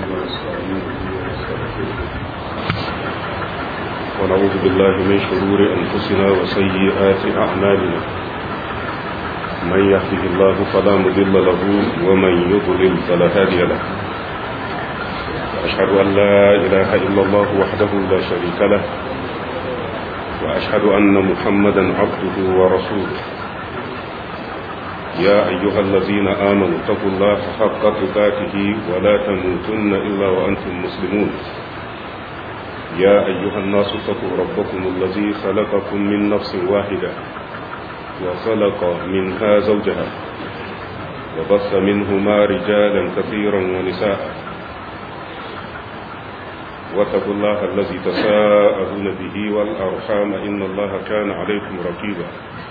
ونستعينه ونستغفره ونعوذ بالله من شرور أنفسنا وسيئات أعمالنا من يهده الله فلا مضل له ومن يضلل فلا هادي له أشهد أن لا إله إلا الله وحده لا شريك له وأشهد أن محمدا عبده ورسوله يا أيها الذين آمنوا اتقوا الله حق تقاته ولا تموتن إلا وأنتم مسلمون يا أيها الناس اتقوا ربكم الذي خلقكم من نفس واحدة وخلق منها زوجها وبث منهما رجالا كثيرا ونساء واتقوا الله الذي تساءلون به والأرحام إن الله كان عليكم رقيبا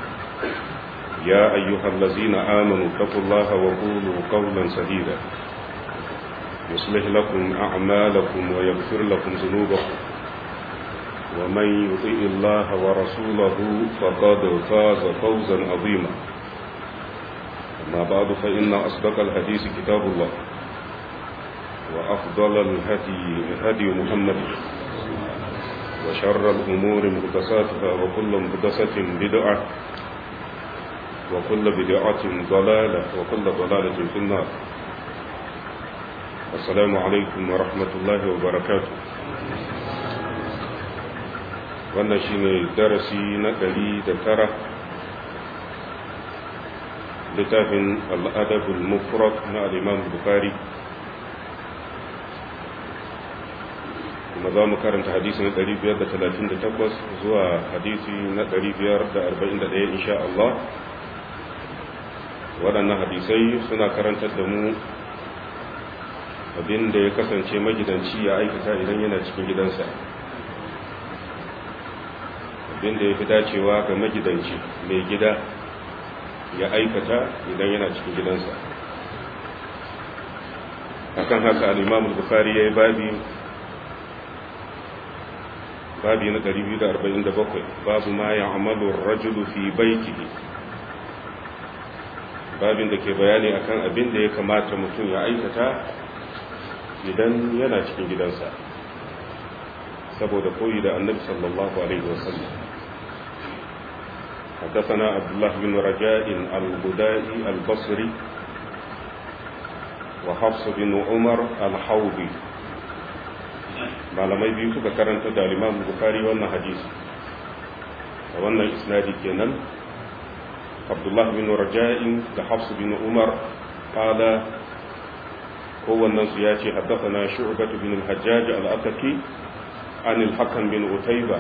يا أيها الذين آمنوا اتقوا الله وقولوا قولا سديدا يصلح لكم أعمالكم ويغفر لكم ذنوبكم ومن يطيع الله ورسوله فقد فاز فوزا عظيما أما بعد فإن أصدق الحديث كتاب الله وأفضل الهدي هدي محمد وشر الأمور مهدساتها وكل مهدسة بدعة وكل بدعة ضلالة وكل ضلالة في النار السلام عليكم ورحمة الله وبركاته wannan shine darasi na ɗari da tara littafin al'adabul mufrad na al'imam bukari kuma za mu karanta hadisi na 538 zuwa hadisi na 541 insha Allah waɗannan hadisai suna karantar da mu abin da ya kasance magidanci ya aikata idan yana cikin gidansa abin da ya fi dacewa ga magidanci mai gida ya aikata idan yana cikin gidansa akan haka al'imamu bukari ya yi babi babi na 247 babu ma ya amalu rajulu fi baitihi babin da ke bayani akan abin da ya kamata mutum ya aikata idan yana cikin gidansa saboda koyi da annabi sallallahu alaihi wasallam حدثنا عبد الله بن رجاء البدائي البصري وحفص بن عمر الحوضي malamai biyu suka karanta da limamu bukari wannan hadisi a wannan isnadi kenan abdullah bin raja'in da hafsu bin umar kala kowannen su ya ce haddasa shu'batu bin al-hajjaj al-ataki an al-hakam bin utayba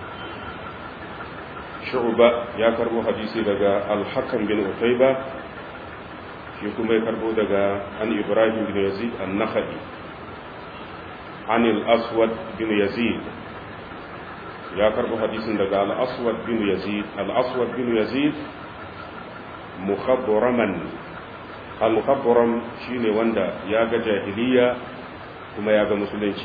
shu'ba ya karbo hadisi daga al-hakam bin utayba shi kuma ya karbo daga an ibrahim bin yazid an-nakhai عن الأسود بن يزيد يا كربو حديث دغا الأسود بن يزيد الأسود بن يزيد مخبرما المخبرم شيني وندا يا جاهلية كما يا مسلمين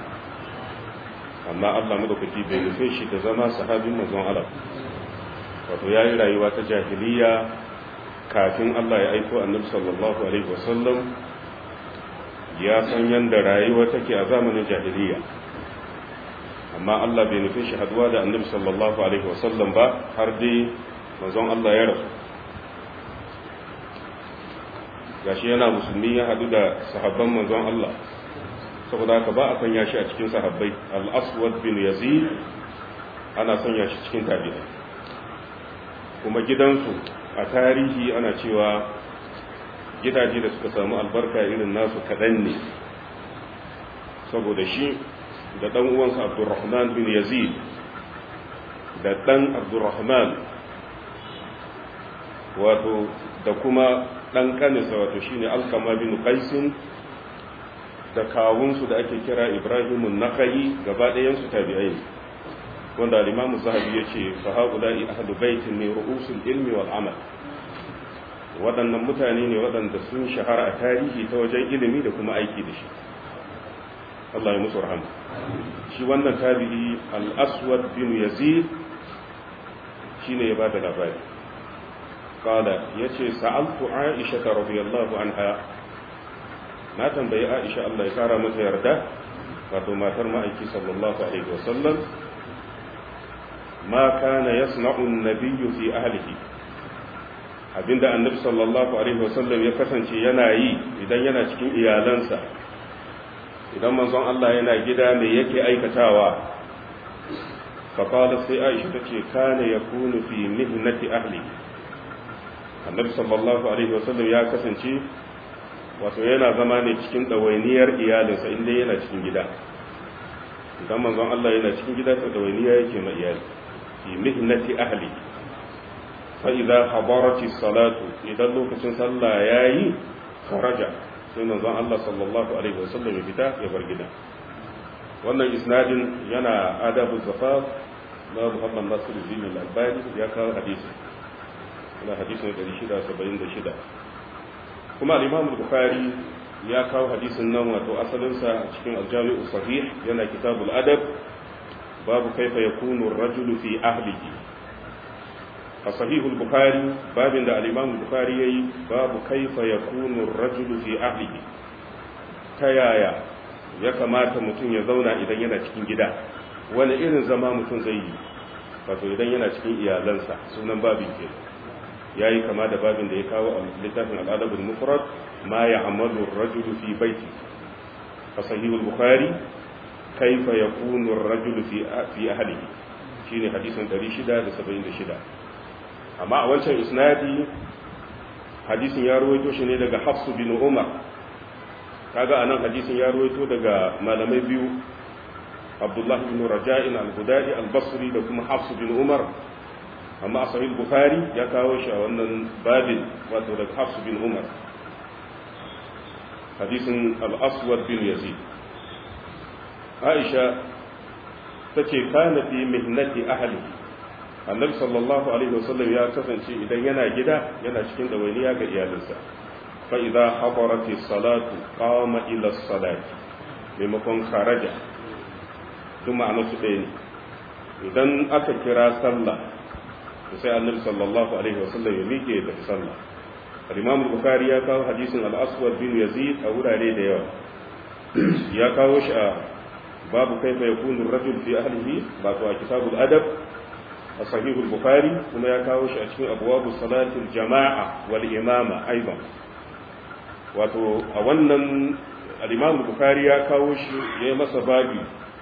amma Allah madaukaki bai nufe shi da zama sahabin manzon Allah wato yayi rayuwa ta jahiliya kafin Allah ya aiko annabi sallallahu alaihi wasallam ya san yadda rayuwa take a zamanin jahiliya amma Allah bai nufi shi haduwa da annabi sallallahu alaihi wasallam ba har dai manzon Allah ya rasu gashi yana musulmi ya hadu da sahabban manzon Allah saboda haka ba a sanya shi a cikin sahabbai al-aswad bin yazid ana sanya shi cikin tabi'ai kuma gidansu a tarihi ana cewa gidaje da suka samu albarka irin nasu kaɗan ne saboda shi da ɗan uwansa abdurrahman bin yazid da ɗan abdurrahman wato da kuma ɗan ƙanisa wato shine alkama bin qaisin da kawunsu da ake kira ibrahimun nakayi gaba ɗayansu tabi'ai wanda al-imamu zahabi ya ce fa haula'i ahlu baitin ne ru'usul ilmi wal amal waɗannan mutane ne waɗanda sun shahara a tarihi ta wajen ilimi da kuma aiki da shi Allah ya musu rahama shi wannan tabi'i al-aswad bin yazid shine ya bada labari qala yace sa'altu aisha radhiyallahu anha na tambayi Aisha Allah ya kara mata yarda wato matar ma'aiki sallallahu alaihi wasallam ma kana yasna'u an-nabiyyu fi ahlihi abinda annabi sallallahu alaihi wasallam ya kasance yana yi idan yana cikin iyalansa idan manzon Allah yana gida me yake aikatawa فقال سي عائشة تشي كان يكون في مهنة أهله النبي صلى الله عليه وسلم يا كسنشي wato yana zama ne cikin ɗawainiyar iyalinsa inda yana cikin gida idan manzon Allah yana cikin gida to ɗawainiya yake ma iyali fi mihnati ahli fa idza hadarati salatu idan lokacin sallah yayi kharaja sai manzon Allah sallallahu alaihi wasallam ya fita ya bar gida wannan isnadin yana adabu zafaf na muhammad nasir zini al-albani ya kawo hadisi na hadisin 676 kuma al-imam bukhari ya kawo hadisin nan wato asalinsa cikin aljami'u sahih yana kitabul adab babu kaifa yakunu ar-rajulu fi ahlihi a sahihul bukhari babin da al-imam bukhari yayi babu kaifa yakunu ar-rajulu fi ahlihi ta yaya ya kamata mutum ya zauna idan yana cikin gida wani irin zama mutum zai yi wato idan yana cikin iyalansa sunan babin ke ya yi kama da babin da ya kawo a littafin al'adabin mufrad ma ya amadu rajulu fi baiti a sahihul bukhari kaifa yakunu rajulu fi fi ahlihi shine hadisin 676 amma a wancan isnadi hadisin ya ruwaito shi ne daga hafsu bin umar kaga anan hadisin ya ruwaito daga malamai biyu abdullahi bin raja'in al-hudari al-basri da kuma hafsu bin umar amma a sahih bukhari ya kawo shi a wannan babin wato daga hafsu bin umar hadisin al-aswad bin yazid aisha tace kana fi mihnati ahli annabi sallallahu alaihi wasallam ya kasance idan yana gida yana cikin dawainiya ga iyalinsa fa idza hadarati salatu qama ila salati maimakon kharaja kuma a su ɗaya ne idan aka kira sallah sai annabi sallallahu alaihi wasallam ya miƙe da sallah al-imam bukhari ya kawo hadisin al-aswad bin yazid a wurare da yawa ya kawo shi a babu kaifa yakunu ar-rajul fi ahlihi ba a kitabul adab a sahihul bukhari kuma ya kawo shi a cikin abwabu salatil jama'a wal imama aidan wato a wannan al-imam bukhari ya kawo shi yayi masa babi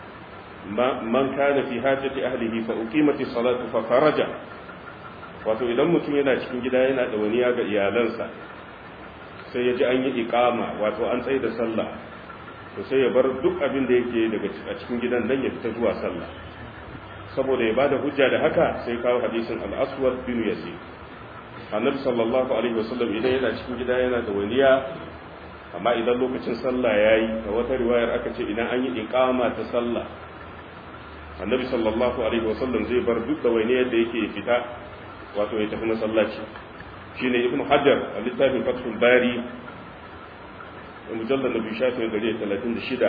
man kana fi hajati ahlihi fa uqimati salatu fa faraja wato idan mutum yana cikin gida yana da wani ga iyalansa sai ya ji an yi iqama wato an tsaye da sallah to sai ya bar duk abin da yake daga cikin gidan nan ya fita zuwa sallah saboda ya bada hujja da haka sai kawo hadisin al-aswad bin yazid annabi sallallahu alaihi wasallam idan yana cikin gida yana da waniya amma idan lokacin sallah yayi da wata riwayar aka ce idan an yi iqama ta sallah annabi sallallahu alaihi wasallam zai bar duk da wani yadda yake fita wato ya tafi masallaci shine ibnu hajar a littafin fathul bari mujallal nabi shafi gari 36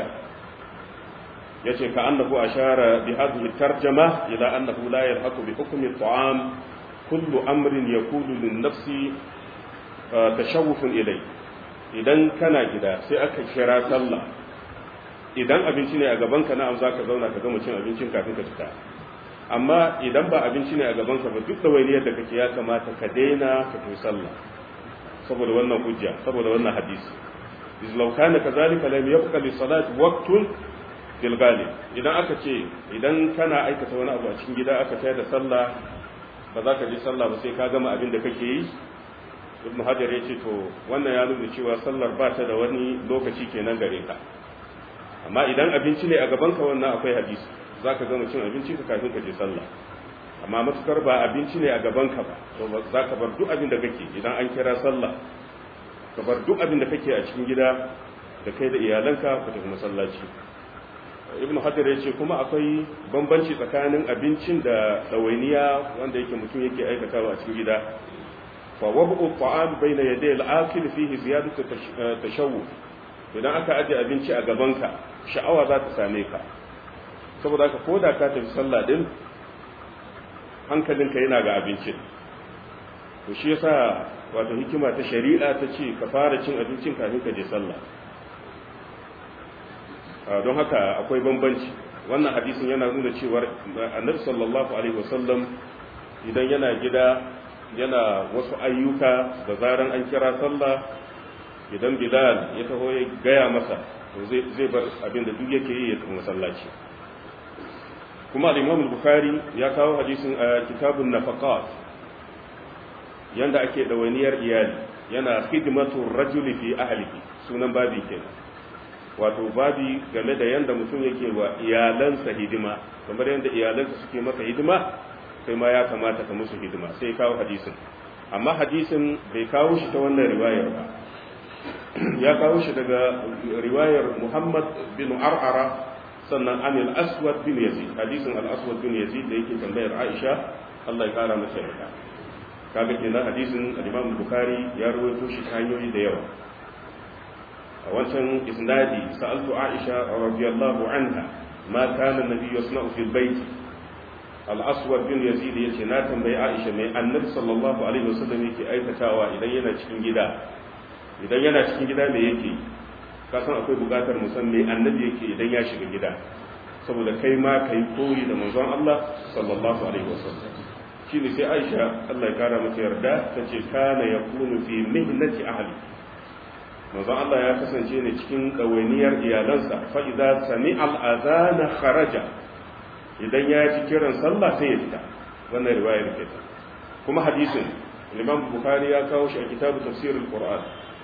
yace ka annahu ashara bi hadhihi tarjama ila annahu la yalhaqu bi hukmi at-ta'am kullu amrin yakulu lin-nafsi tashawufun ilay idan kana gida sai aka kira sallah idan abinci ne a gabanka na'am za ka zauna ka gama cin abincin kafin ka fita amma idan ba abinci ne a gabanka ba duk da wainiyar da kake ya kamata ka daina ka tafi sallah saboda wannan hujja saboda wannan hadisi iz law kana kadhalika lam yabqa li salati waqtun bil ghalib idan aka ce idan kana aikata wani abu a cikin gida aka tayar da sallah ba za ka je sallah ba sai ka gama abin da kake yi ibn hajar ya ce to wannan ya nuna cewa sallar ba ta da wani lokaci kenan gare ka amma idan abinci ne a gabanka wannan akwai hadisi za ka gama cin abinci ka kafin ka je sallah amma matukar ba abinci ne a gabanka ba to za ka bar duk abin da kake idan an kira sallah ka bar duk abin da kake a cikin gida da kai da iyalanka ka tafi masallaci ibn hajar ya ce kuma akwai bambanci tsakanin abincin da ɗawainiya wanda yake mutum yake aikatawa a cikin gida fa wabu ta'am bayna yaday al-akil fihi ziyadatu tashawwuf idan aka aje abinci a gabanka sha'awa za ta same ka saboda haka ko da ka tafi sallah din hankalinka yana ga abincin to shi yasa wato hikima ta shari'a ta ce ka fara cin abincin kafin ka je sallah don haka akwai bambanci wannan hadisin yana nuna cewar annabi sallallahu alaihi wasallam idan yana gida yana wasu ayyuka da zaran an kira sallah idan bilal ya taho ya gaya masa to zai bar abin da duk yake yi ya tafi masallaci kuma al-imam bukhari ya kawo hadisin a kitabun nafaqat yanda ake dawainiyar iyali yana khidmatu rajuli fi ahlihi sunan babi kenan wato babi game da yanda mutum yake wa iyalansa hidima kamar yanda iyalansa suke masa hidima kai ma ya kamata ka musu hidima sai kawo hadisin amma hadisin bai kawo shi ta wannan riwayar ba ya kawo shi daga riwayar Muhammad bin Ar'ara sannan an al-Aswad bin Yazid hadisin al-Aswad bin Yazid da yake tambayar Aisha Allah ya kara masa yarda kaga kenan hadisin al-Imam Bukhari ya rawaito shi ta hanyoyi da yawa a wancan isnadi sa'altu Aisha radiyallahu anha ma kana an-nabiy yasna'u fil bayt al-Aswad bin Yazid yace na tambayi Aisha mai annabi sallallahu alaihi wasallam yake aikatawa idan yana cikin gida idan yana cikin gida me yake kasan akwai bukatar musan me annabi yake idan ya shiga gida saboda kai ma kai koyi da manzon Allah sallallahu alaihi wasallam shine sai Aisha Allah ya kara mata yarda tace kana yakunu fi mihnati ahli manzon Allah ya kasance ne cikin dawainiyar iyalansa fa idza sami'a al-adhana kharaja idan ya ji kiran sallah sai ya fita wannan riwayar ke kuma hadisin Imam Bukhari ya kawo shi a kitabu tafsirul Qur'an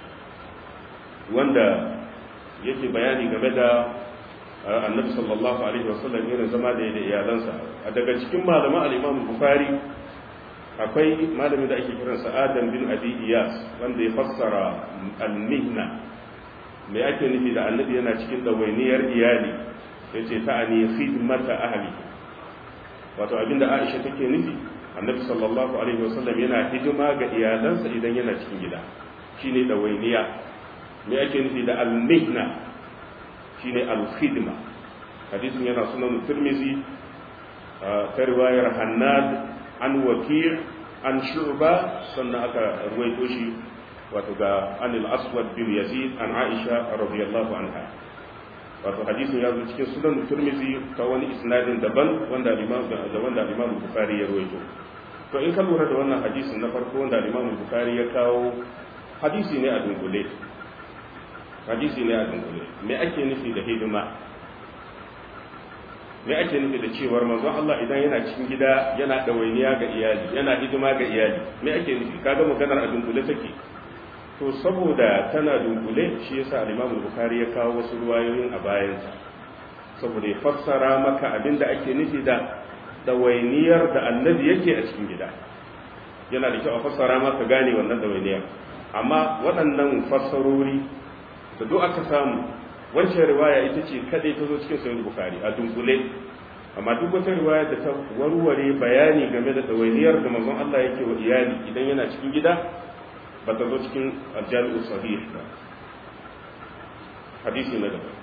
wanda yake bayani game da annabi sallallahu alaihi wasallam irin zama da da iyalansa a daga cikin malaman al-Imam Bukhari akwai malamin da ake kiransa Adam bin Abi Iyas wanda ya fassara al-mihna me ake nufi da annabi yana cikin dawainiyar iyali yace ta'ani khidmata ahli wato abinda Aisha take nufi annabi sallallahu alaihi wasallam yana hidima ga iyalansa idan yana cikin gida shine dawainiya me ake nufi da al-mihna shine al-khidma hadisin yana sunan tirmizi ta riwayar hannad an wakil an shu'ba sannan aka ruwaito shi wato ga anil aswad bin yazid an aisha radiyallahu anha wato hadisin ya zo cikin sunan tirmizi ta wani isnadin daban wanda imam da wanda imam bukhari ya ruwaito to in ka lura da wannan hadisin na farko wanda imam bukhari ya kawo hadisi ne a dunkule hadisi ne a dunkule me ake nufi da hidima me ake nufi da cewar manzon Allah idan yana cikin gida yana ɗawainiya ga iyali yana hidima ga iyali me ake nufi kaga maganar a dunkule take to saboda tana dunkule shi yasa al-Imam Bukhari ya kawo wasu ruwayoyin a bayansa saboda ya fassara maka abin da ake nufi da ɗawainiyar da annabi yake a cikin gida yana da kyau a fassara maka gane wannan ɗawainiyar amma waɗannan fassarori da duk aka samu wancan riwaya ita ce kadai ta zo cikin sahih bukhari a dunkule amma duk wata riwaya da ta warware bayani game da dawainiyar da manzon Allah yake wa iyali idan yana cikin gida ba ta zo cikin aljami'u sahih ba hadisi na gaba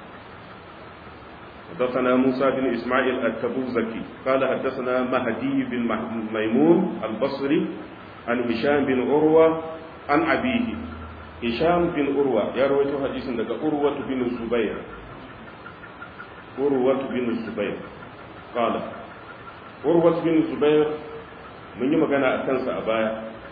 حدثنا موسى بن إسماعيل التبوزكي قال حدثنا مهدي بن ميمون البصري عن هشام بن عروة عن أبيه Hisham bin Urwa ya rawaito hadisin daga Urwa bin Zubair Urwa bin Zubair qala Urwa bin Zubair mun yi magana a kansa a baya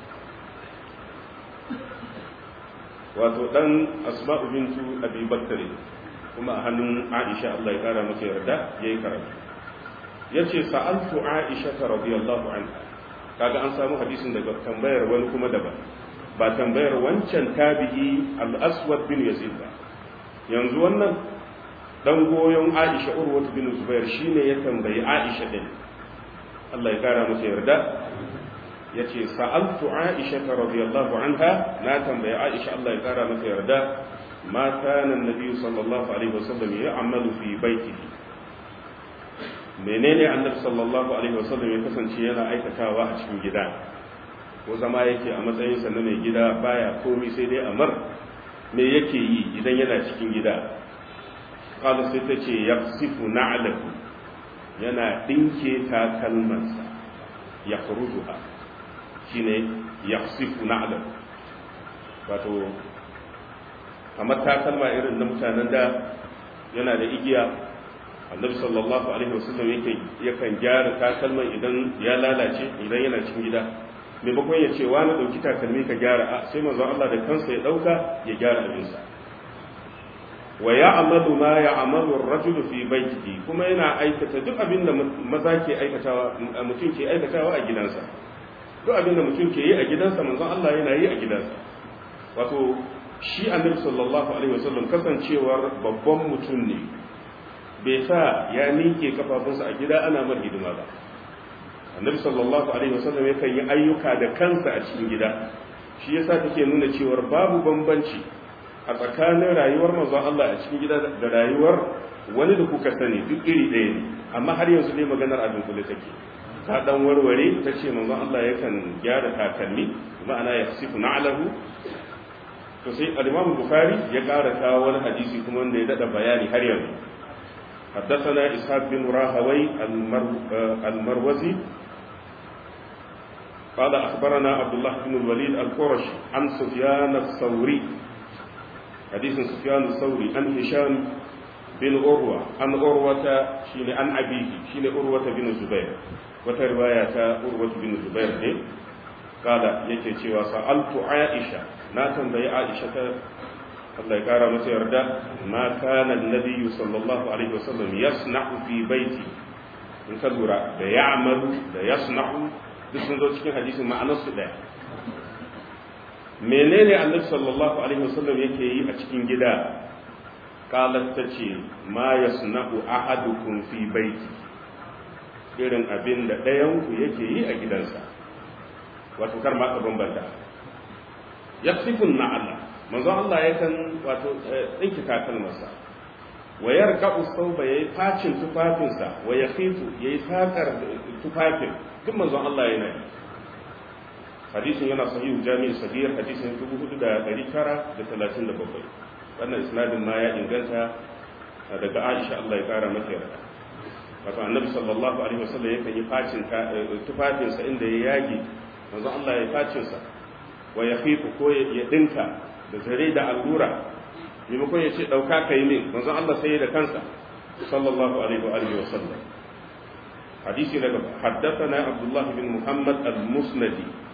wato dan Asma'u bintu Abi Bakr kuma a hannun Aisha Allah ya kara mata yarda yayi karatu yace sa'altu Aisha radiyallahu anha kaga an samu hadisin daga tambayar wani kuma daban ba tambayar wancan tabi'i al-aswad bin yazid ba yanzu wannan dan goyon aisha urwatu bin zubair shine ya tambayi aisha din Allah ya kara masa yarda yace sa'altu aisha radiyallahu anha na tambayi aisha Allah ya kara masa yarda ma kana annabi sallallahu alaihi wasallam ya'malu fi baitihi menene annabi sallallahu alaihi wasallam ya kasance yana aikatawa a cikin gida ko zama yake a matsayinsa na mai gida baya komi sai dai amar me yake yi idan yana cikin gida kala sai ta ce ya sifu na'alaku yana ɗinke takalmansa ya furuduha shi ne ya sifu na'alaku wato kamar takalma irin na mutanen da yana da igiya annabi sallallahu alaihi wasallam yake yakan gyara takalman idan ya lalace idan yana cikin gida maimakon ya ce wa na dauki takalmi ka gyara a sai manzon Allah da kansa ya dauka ya gyara abinsa wa ya'malu ma ya'malu ar-rajulu fi baytihi kuma yana aikata duk abin da maza ke aikatawa mutum ke aikatawa a gidansa duk abin da mutum ke yi a gidansa manzon Allah yana yi a gidansa wato shi annabi sallallahu alaihi wasallam kasancewar babban mutum ne bai sa ya ninke kafafunsa a gida ana mar hidima ba annabi sallallahu alaihi wasallam yakan yi ayyuka da kansa a cikin gida shi yasa take nuna cewa babu bambanci a tsakanin rayuwar manzon Allah a cikin gida da rayuwar wani da kuka sani duk iri ɗaya ne amma har yanzu ne maganar a dunkule take ta dan warware ta ce manzon Allah yakan gyara takalmi ma'ana ya sifu na'lahu to sai al-Imam Bukhari ya ƙara kawo wani hadisi kuma wanda ya dada bayani har yanzu حدثنا إسحاق بن راهوي المروزي قال أخبرنا عبد الله بن الوليد القرشي عن سفيان الثوري حديث سفيان الثوري عن هشام بن عروة عن عروة شين عن أبيه شين عروة بن الزبير وترواية عروة بن الزبير قال يكي سألت عائشة ناتن بي عائشة Allah ya kara masa yarda ma kana annabi sallallahu alaihi wasallam yasna'u fi baiti in ka lura da ya'malu da yasna'u duk sun zo cikin hadisin ma'anar su daya menene annabi sallallahu alaihi wasallam yake yi a cikin gida qalat tace ma yasna'u ahadukum fi baiti irin abin da ɗayan ku yake yi a gidansa wato kar ma ka bambanta yasifun na Allah manzo Allah yakan wato tsinki takalmarsa wa yarka usauba yayi facin tufafinsa wa yakhitu yayi sakar tufafin duk manzo Allah yana yi hadisin yana sahihu jami'i sabir hadisin 4937 wannan isnadin ma ya inganta daga Aisha Allah ya kara mata yarda wato annabi sallallahu alaihi wasallam yakan yi facin tufafinsa inda ya yage manzo Allah ya facin sa wa yakhitu ko ya dinka da zare da allura maimakon ya ce ɗauka ka yi min manzon Allah sai da kansa sallallahu alaihi wa alihi wa sallam hadisi daga haddathana Abdullah bin Muhammad al-Musnadi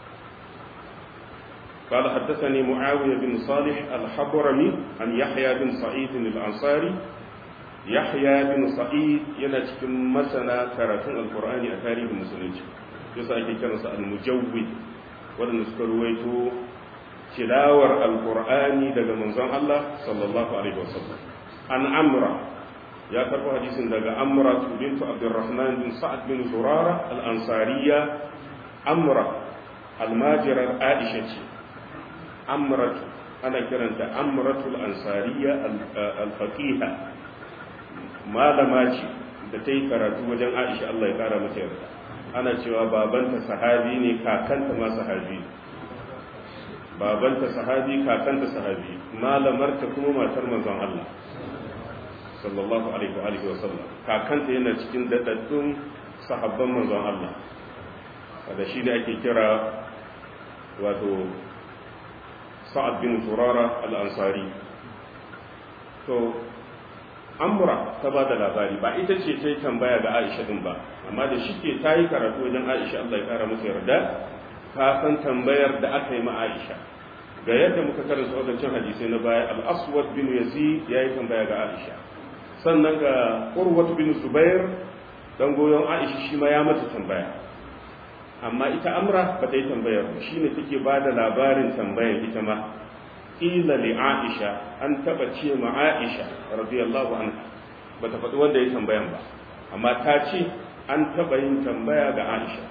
قال حدثني معاوية بن صالح الحضرمي عن يحيى بن سعيد الأنصاري يحيى بن سعيد yana cikin masana karatun alkur'ani a tarihin musulunci yasa ake kiransa al-mujawwid wadanda suka ruwaito tilawar alkur'ani daga manzon Allah sallallahu alaihi wasallam an amra ya karbo hadisin daga amra bintu abdurrahman bin sa'ad bin zurara al-ansariya amra almajirar aisha ce amratu ana kiranta amratul ansariya al-faqiha malama ce da ta yi karatu wajen aisha Allah ya kara mata yarda ana cewa babanta sahabi ne kakanta ma sahabi babanta sahabi kakanta sahabi malamarta kuma matar manzon Allah sallallahu alaihi wa alihi wa sallam kakanta yana cikin dadaddun sahabban manzon Allah da shi da ake kira wato sa'ad bin turara al-ansari to amura ta ba da labari ba ita ce ta yi tambaya ga aisha din ba amma da shi ke ta yi karatu wajen aisha Allah ya kara masa yarda ka san tambayar da aka yi ma aisha ga yadda muka karanta wadancan hadisai na baya al-aswad bin yazid ya yi tambaya ga aisha sannan ga urwat bin zubair dan goyon aisha shi ma ya mata tambaya amma ita amra ba ta yi tambayar ba shine take ba da labarin tambayar ita ma qila li aisha an taba ce ma aisha radiyallahu anha bata faɗi wanda ya tambayan ba amma ta ce an taba yin tambaya ga aisha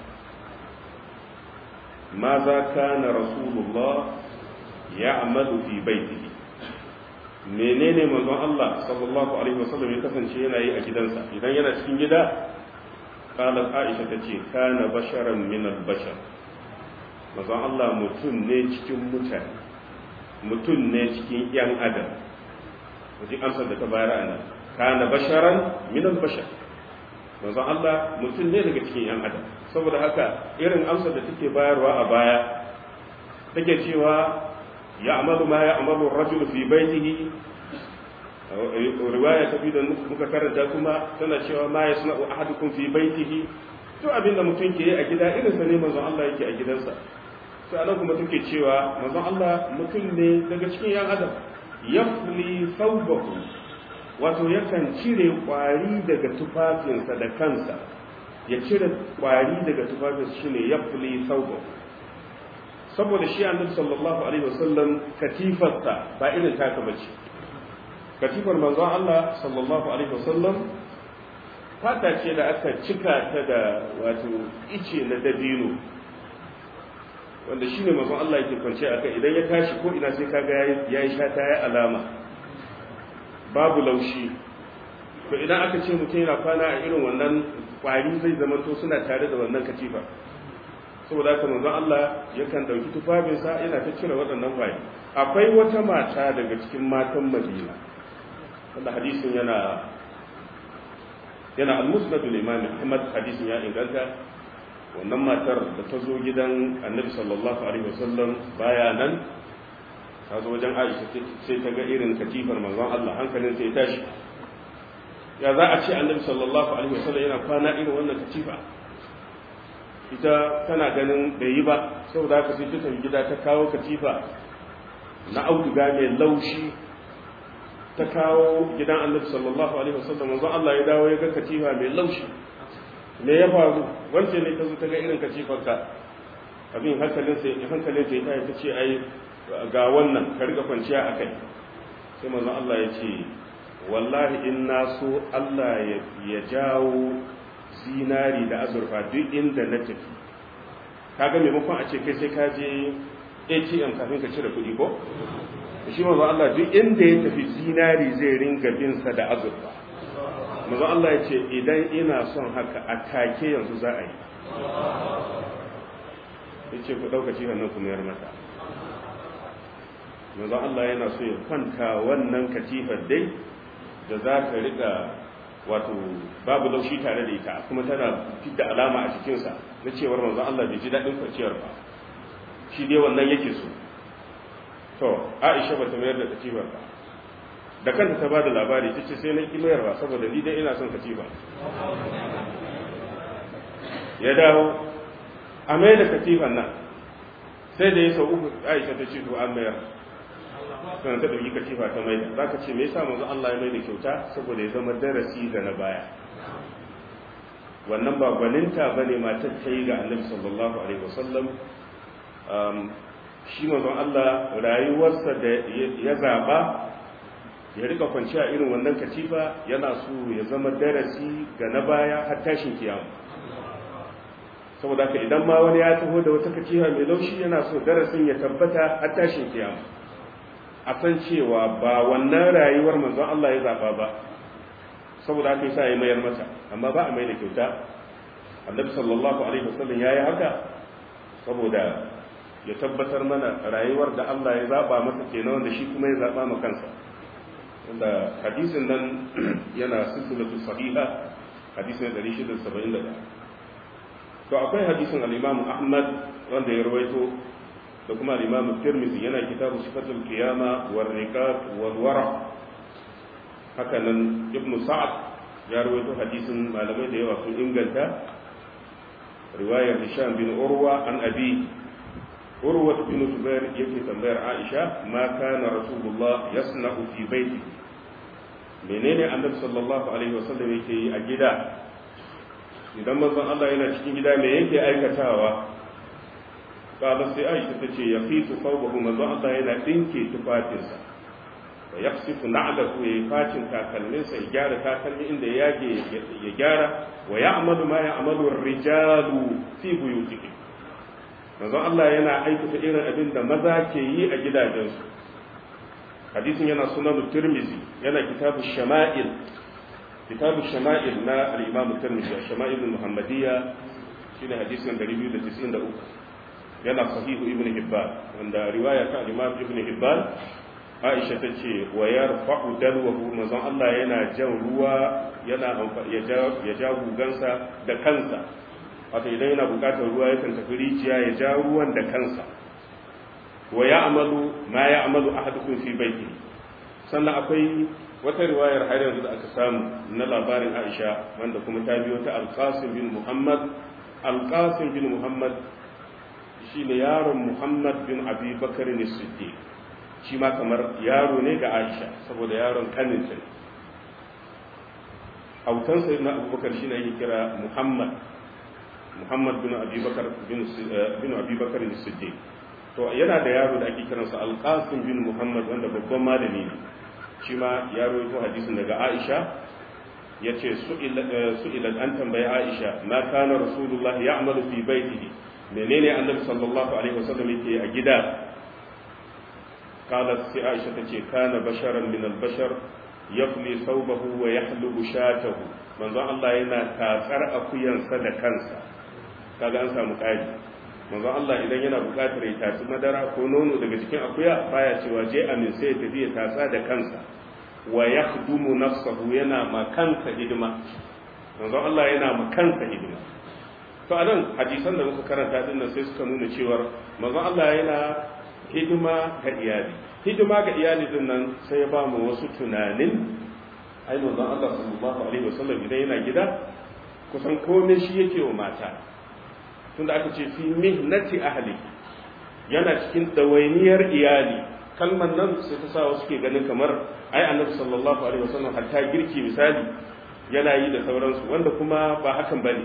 ma za kana rasulullah ya'malu fi baitihi menene manzon Allah sallallahu alaihi wasallam ya kasance yana yi a gidansa idan yana cikin gida qalat aisha tace kana basharan min al-bashar manzon Allah mutum ne cikin mutane mutum ne cikin ‘yan adam wajen amsar da ta bayar a nan kana basharan minan bashar manzon Allah mutum ne daga cikin ‘yan adam saboda haka irin amsar da take bayarwa a baya take cewa ya amalu ma ya amalu rajul fi baitihi riwaya ta biyu da muka karanta kuma tana cewa ma ya suna ahadukum fi baitihi to abin da mutum ke yi a gida irin sa ne manzon Allah yake a gidansa sai anan kuma take cewa manzon Allah mutum ne daga cikin yan adam yafli thawbahu wato yakan cire kwari daga tufafinsa da kansa ya cire kwari daga tufafinsa shine yafli thawbahu saboda shi annabi sallallahu alaihi wasallam katifarsa ba irin taka bace katifar manzon Allah sallallahu alaihi wasallam fata ce da aka cika ta da wato ice na dabino wanda shine manzon Allah yake kwance aka idan ya tashi ko ina sai kaga yayi shata ya alama babu laushi to idan aka ce mutum yana kwana a irin wannan kwari zai zama to suna tare da wannan katifa saboda haka manzon Allah yakan dauki tufafinsa yana ta cire waɗannan kwari akwai wata mata daga cikin matan Madina wanda hadisin yana yana al-musnad al-imam Ahmad hadisin ya inganta wannan matar da ta zo gidan Annabi sallallahu alaihi wasallam baya nan ta zo wajen Aisha sai ta ga irin katifar manzon Allah hankalin sai tashi ya za a ce Annabi sallallahu alaihi wasallam yana kwana irin wannan katifa ita tana ganin bai yi ba saboda haka sai ta tafi gida ta kawo katifa na auduga mai laushi ta kawo gidan annabi sallallahu alaihi wasallam manzo Allah ya dawo ya ga katifa mai laushi me ya faru wance ne ta zo ta ga irin katifar ka abin hankalin sai hankalin sai ta ta ce ai ga wannan ka riga kwanciya akai sai manzo Allah ya ce wallahi in na so Allah ya jawo zinari da azurfa duk inda na tafi kaga maimakon a ce kai sai ka je ATM kafin ka cire kuɗi ko shi manzo Allah duk inda ya tafi zinari zai ringa bin sa da azurfa manzo Allah ya ce idan ina son haka a take yanzu za a yi yace ku dauka ci hannun ku mayar mata manzo Allah yana so ya kwanta wannan katifar dai da za ka riga wato babu laushi tare da ita kuma tana fidda alama a cikinsa na cewar manzon Allah bai ji daɗin kwanciyar ba shi dai wannan yake so to Aisha bata mayar da katifar ba da kanta ta bada labari ta ce sai na ki mayarwa saboda ni dai ina son katifa ya dawo a mai da katifan nan sai da ya sau uku Aisha ta ce to an mayar sannan ta ɗauki katifa ta mai za ka ce me yasa manzo Allah ya mai da kyauta saboda ya zama darasi ga na baya wannan ba gwaninta ba ne matar ta yi ga annabi sallallahu alaihi wasallam shi manzo Allah rayuwarsa da ya zaba ya rika kwanciya irin wannan katifa yana so ya zama darasi ga na baya har tashin kiyama saboda haka idan ma wani ya taho da wata katifa mai laushi yana so darasin ya tabbata har tashin kiyama a san cewa ba wannan rayuwar manzon Allah ya zaba ba saboda haka yasa ya mayar mata amma ba a mai da kyauta annabi sallallahu alaihi wasallam yayi haka saboda ya tabbatar mana rayuwar da Allah ya zaba masa kenan wanda shi kuma ya zaba ma kansa wanda hadisin nan yana silsilatu sahiha hadisin 671 to akwai hadisin al-Imam Ahmad wanda ya rawaito da kuma al-Imam Tirmidhi yana kitabu sifatul qiyama war riqab wal wara haka nan Ibn Sa'ad ya rawaito hadisin malamai da yawa sun inganta riwayar Hisham bin Urwa an Abi Urwa bin Zubair yake tambayar Aisha ma kana Rasulullah yasna'u fi baiti menene Annabi sallallahu alaihi wasallam yake yi a gida idan manzon Allah yana cikin gida me yake aikatawa kala sai aisha ta ce ya fi tufawahu manzo Allah yana dinke tufafinsa wa yaqsifu na'lahu ya facin takalminsa ya gyara takalmi inda ya yage ya gyara wa ya'malu ma ya'malu ar-rijalu fi buyutihim manzo Allah yana aikata irin abin da maza ke yi a gidajensu hadisin yana sunan Tirmidhi yana kitabu shama'il kitabu shama'il na al-Imam Tirmidhi shama'il al-Muhammadiyya shine hadisin 293 yana sahihu ibn hibban wanda riwaya ta imam ibn hibban aisha ta ce wa yarfa'u dalwahu manzon Allah yana jan ruwa yana ya ja gugansa da kansa wato idan yana bukatar ruwa yakan tafi rijiya ya ja ruwan da kansa wa ya'malu ma ya'malu ahadukum fi baiti sannan akwai wata riwayar har yanzu da aka samu na labarin Aisha wanda kuma ta biyo ta Al-Qasim bin Muhammad Al-Qasim bin Muhammad shine yaron Muhammad bin Abi Bakar ne Siddiq shi ma kamar yaro ne ga Aisha saboda yaron kaninta ne autan sayyidina Abubakar shine yake kira Muhammad Muhammad bin Abi Bakar bin bin Abi Bakar ne Siddiq to yana da yaro da ake kiransa Al-Qasim bin Muhammad wanda babban malami ne shi ma ya rawaito hadisin daga Aisha yace su'ilat an tambayi Aisha ma kana Rasulullah ya'malu fi baitihi menene Annabi sallallahu alaihi wasallam yake a gida qalat sai Aisha tace kana basharan min al-bashar yafli thawbahu wa yahlubu shatahu manzon Allah yana tatsar akuyansa da kansa kaga an samu ƙari manzon Allah idan yana buƙatar ya tatsi madara ko nono daga cikin akuya baya cewa je amin sai ya tafi ya tatsa da kansa wa yakhdumu nafsahu yana ma kansa hidima manzon Allah yana ma kansa hidima to anan hadisan da muka karanta din nan sai suka nuna cewa manzon Allah yana hidima ga iyali hidima ga iyali din nan sai ya ba mu wasu tunanin ai manzon Allah sallallahu alaihi wasallam idan yana gida kusan komai shi yake wa mata tunda aka ce fi mihnati ahli yana cikin dawainiyar iyali kalmar nan sai ta sa wasu ke ganin kamar ai annabi sallallahu alaihi wasallam hatta girki misali yana yi da sauransu wanda kuma ba hakan bane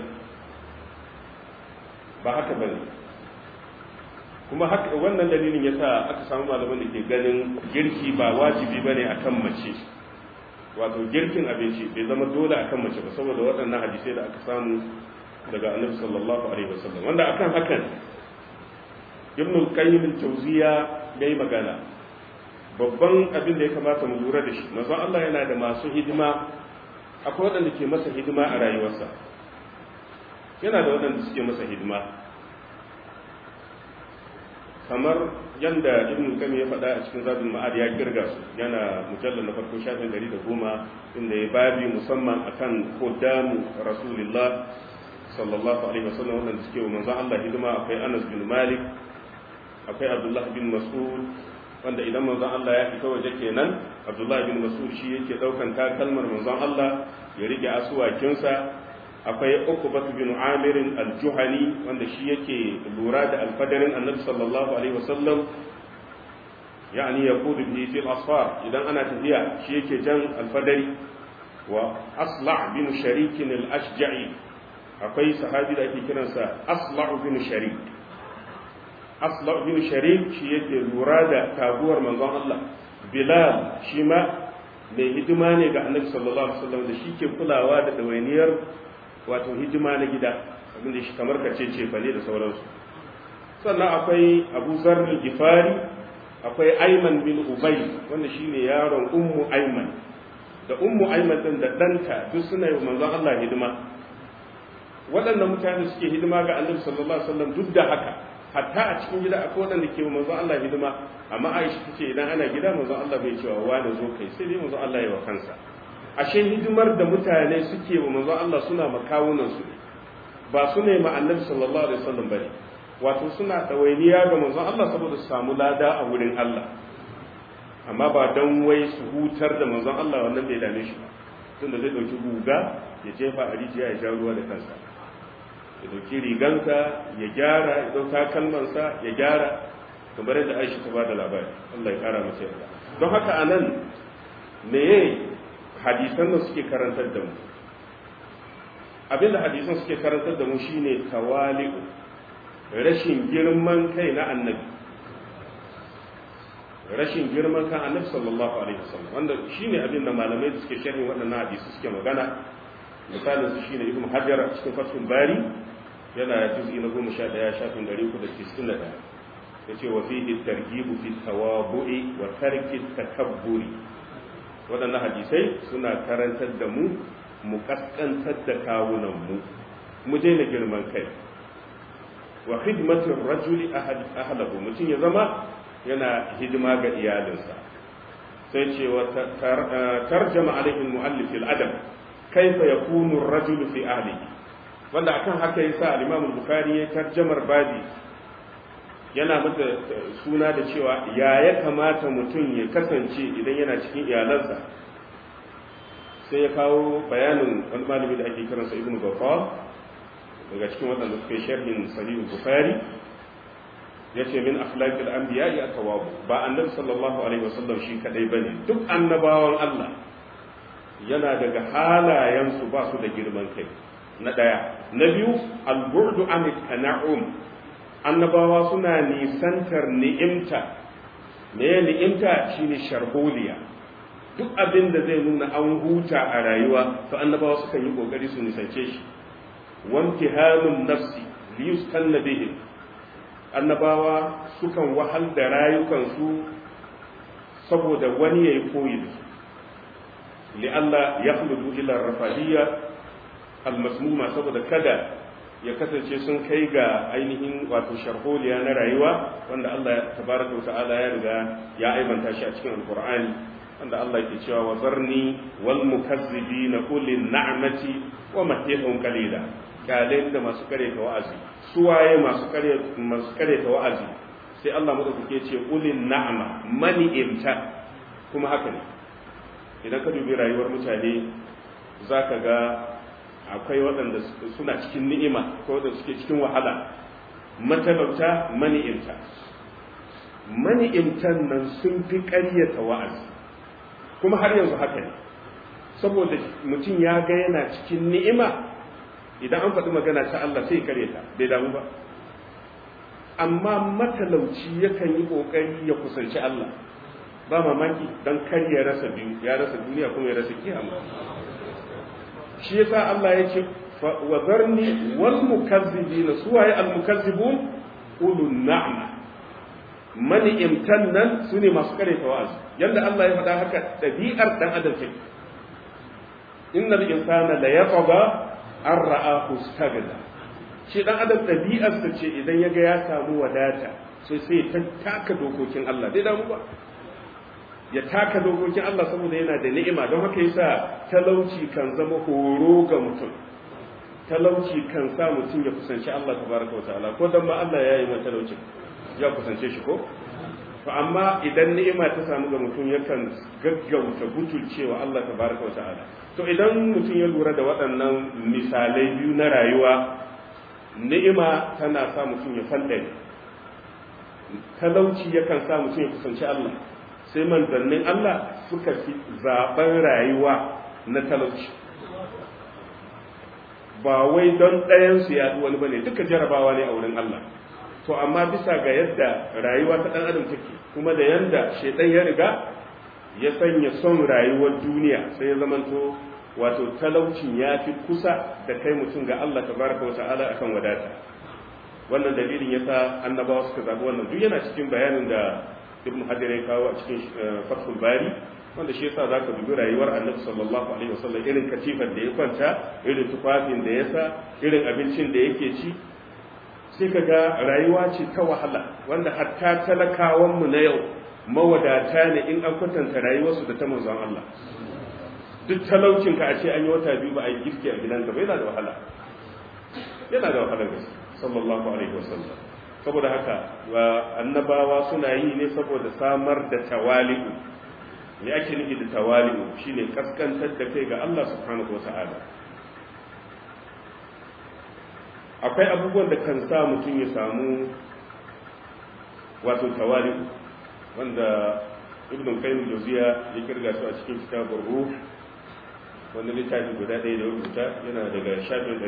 ba haka bane kuma haka wannan dalilin yasa aka samu malaman da ke ganin girki ba wajibi bane akan mace wato girkin abinci bai zama dole akan mace ba saboda waɗannan hadisai da aka samu daga annabi sallallahu alaihi wasallam wanda akan hakan ibn al-qayyim al-jawziya yayi magana babban abin da ya kamata mu lura da shi manzo Allah yana da masu hidima akwai waɗanda ke masa hidima a rayuwarsa yana da waɗanda suke masa hidima kamar yanda ibn qayyim ya faɗa a cikin zabin ma'ad ya kirga su yana mujallal na farko shafin 110 inda ya babi musamman akan kodamu rasulullah sallallahu alaihi wasallam wanda suke wa manzon Allah hidima akwai Anas bin Malik akwai Abdullah bin Mas'ud wanda idan manzon Allah ya fita waje kenan Abdullah bin Mas'ud shi yake daukan takalmar manzon Allah ya rike asuwakinsa akwai Uqbah bin Amir al-Juhani wanda shi yake lura da alfadarin Annabi sallallahu alaihi wasallam yani yaqudu bihi fil asfar idan ana tafiya shi yake jan alfadari wa asla' bin sharik al-ashja'i akwai sahabi da ake kiransa asla'u bin sharik asla'u bin sharik shi yake lura da taguwar manzon Allah bilal shi ma mai hidima ne ga annabi sallallahu alaihi wasallam da shi ke kulawa da dawainiyar wato hidima na gida abin da shi kamar kace ce fa ne da sauransu sannan akwai abu zar gifari akwai ayman bin ubay wanda shine yaron ummu ayman da ummu ayman din da danta duk suna yi manzon Allah hidima waɗannan mutane suke hidima ga annabi sallallahu alaihi wasallam duk da haka hatta a cikin gida akwai waɗanda ke manzon Allah hidima amma Aisha tace idan ana gida manzon Allah bai cewa wa da zo kai sai dai manzon Allah ya wa kansa ashe hidimar da mutane suke wa manzon Allah suna makawunan su ba su ne ma annabi sallallahu alaihi wasallam bane wato suna dawainiya ga manzon Allah saboda su samu lada a wurin Allah amma ba dan wai su hutar da manzon Allah wannan bai dame shi ba tunda zai dauki guga ya jefa a rijiya ya ja ruwa da kansa ya dauki rigansa ya gyara ya dauka kalmansa ya gyara kamar yadda Aisha ta bada labari Allah ya kara masa yarda don haka anan me hadisan da suke karantar da mu abinda hadisan suke karantar da mu shine tawali'u rashin girman kai na annabi rashin girman kan annabi sallallahu alaihi wasallam wanda shine abin da malamai da suke sharhin waɗannan hadisi suke magana misalin su shine ibn hajar a cikin fathul bari yana juz'i na 11 shafin 391 yace wa fihi targhibu fi tawabu'i wa tarki takabburi waɗannan hadisai suna karantar da mu mu kaskantar da kawunan mu mu daina girman kai wa khidmatir rajuli ahlahu mutum ya zama yana hidima ga iyalinsa sai ce wa tarjama alaihi muallif al-adab kaifa yakunu ar-rajulu fi ahlihi wanda akan haka yasa al-imam al-bukhari ya tarjamar babi yana mata suna da cewa ya ya kamata mutum ya kasance idan yana cikin iyalansa sai ya kawo bayanin wani malami da ake kiransa ibn gafar daga cikin waɗanda suka yi sharhin sahih bukhari ya ce min akhlaqil anbiya ya tawabu ba annabi sallallahu alaihi wasallam shi kadai bane duk annabawan Allah yana daga halayensu ba su da girman kai na daya na biyu al-burdu an tana'um annabawa suna nisantar ni'imta me ni'imta shine sharholiya duk abin da zai nuna an huta a rayuwa to annabawa sukan yi kokari su nisance shi wamtihanun nafsi liyustanna bihi annabawa sukan wahal da rayukansu saboda wani yayi koyi da su li'alla yakhludu ila rafahiyya almasmuma saboda kada ya kasance sun kai ga ainihin wato sharholiya na rayuwa wanda Allah tabaraka wa ta'ala ya riga ya aibanta shi a cikin alqur'ani wanda Allah ke cewa wa zarni wal mukazzibina ulil na'mati wa matihum qalila kalin da masu kare ta wa'azi suwaye masu kare masu kare ta wa'azi sai Allah madaukake ce ulil na'ma mani imta kuma haka ne idan ka dubi rayuwar mutane zaka ga akwai waɗanda suna cikin ni'ima ko waɗanda suke cikin wahala matalauta mani'imta mani'imtan nan sun fi ƙaryata wa'azi kuma har yanzu haka ne saboda mutum ya ga yana cikin ni'ima idan an faɗi magana ta Allah sai ƙaryata bai damu ba amma matalauci yakan yi ƙoƙari ya kusanci Allah ba mamaki don kar ya rasa biyu ya rasa duniya kuma ya rasa kiyama shi yasa Allah ya ce wa zarni wal mukazzibina suwaye al mukazzibun ulun na'ma mani imtan nan sune masu kare wa'azi yanda Allah ya faɗa haka dabi'ar dan adam take innal insana la yatgha an ra'ahu stagna shi dan adam dabi'ar sa ce idan yaga ya samu wadata sai sai ta taka dokokin Allah dai damu ba ya taka dokokin Allah saboda yana da ni'ima don haka yasa talauci kan zama horo ga mutum talauci kan sa mutum ya kusanci Allah tabaraka wa ta'ala ko dan ma Allah ya yi mai talauci ya kusance shi ko to amma idan ni'ima ta samu ga mutum yakan gaggauta butulcewa Allah tabaraka wa ta'ala to idan mutum ya lura da waɗannan misalai biyu na rayuwa ni'ima tana sa mutum ya fandare talauci yakan sa mutum ya kusanci Allah sai manzannin Allah suka fi zaben rayuwa na talauci ba wai don ɗayansu ya wani bane duka jarabawa ne a wurin Allah to amma bisa ga yadda rayuwa ta ɗan adam take kuma da yadda shaidan ya riga ya sanya son rayuwar duniya sai ya zamanto wato talaucin ya fi kusa da kai mutum ga Allah tabaraka wa ta'ala akan wadata wannan dalilin yasa annabawa suka zabi wannan duk yana cikin bayanin da ibn hajar ya kawo a cikin fathul bari wanda shi yasa zaka dubi rayuwar annabi sallallahu alaihi wasallam irin katifar da ya kwanta irin tufafin da ya sa irin abincin da yake ci sai kaga rayuwa ce ta wahala wanda hatta talakawan mu na yau mawadata ne in an kwatanta rayuwarsu da ta manzon Allah duk talaucin ka a ce an yi wata biyu ba a yi girki a gidanka ba yana da wahala yana da wahala gaske sallallahu alaihi wasallam saboda haka annabawa suna yi ne saboda samar da tawali'u me ake nufi da tawali'u shine kaskantar da kai ga Allah subhanahu wata'ala akwai abubuwan da kan sa mutum ya samu wato tawali'u wanda ibn qayyim jawziya ya kirga su a cikin kitabur ruh wanda littafi guda ɗaya da rubuta yana daga shafin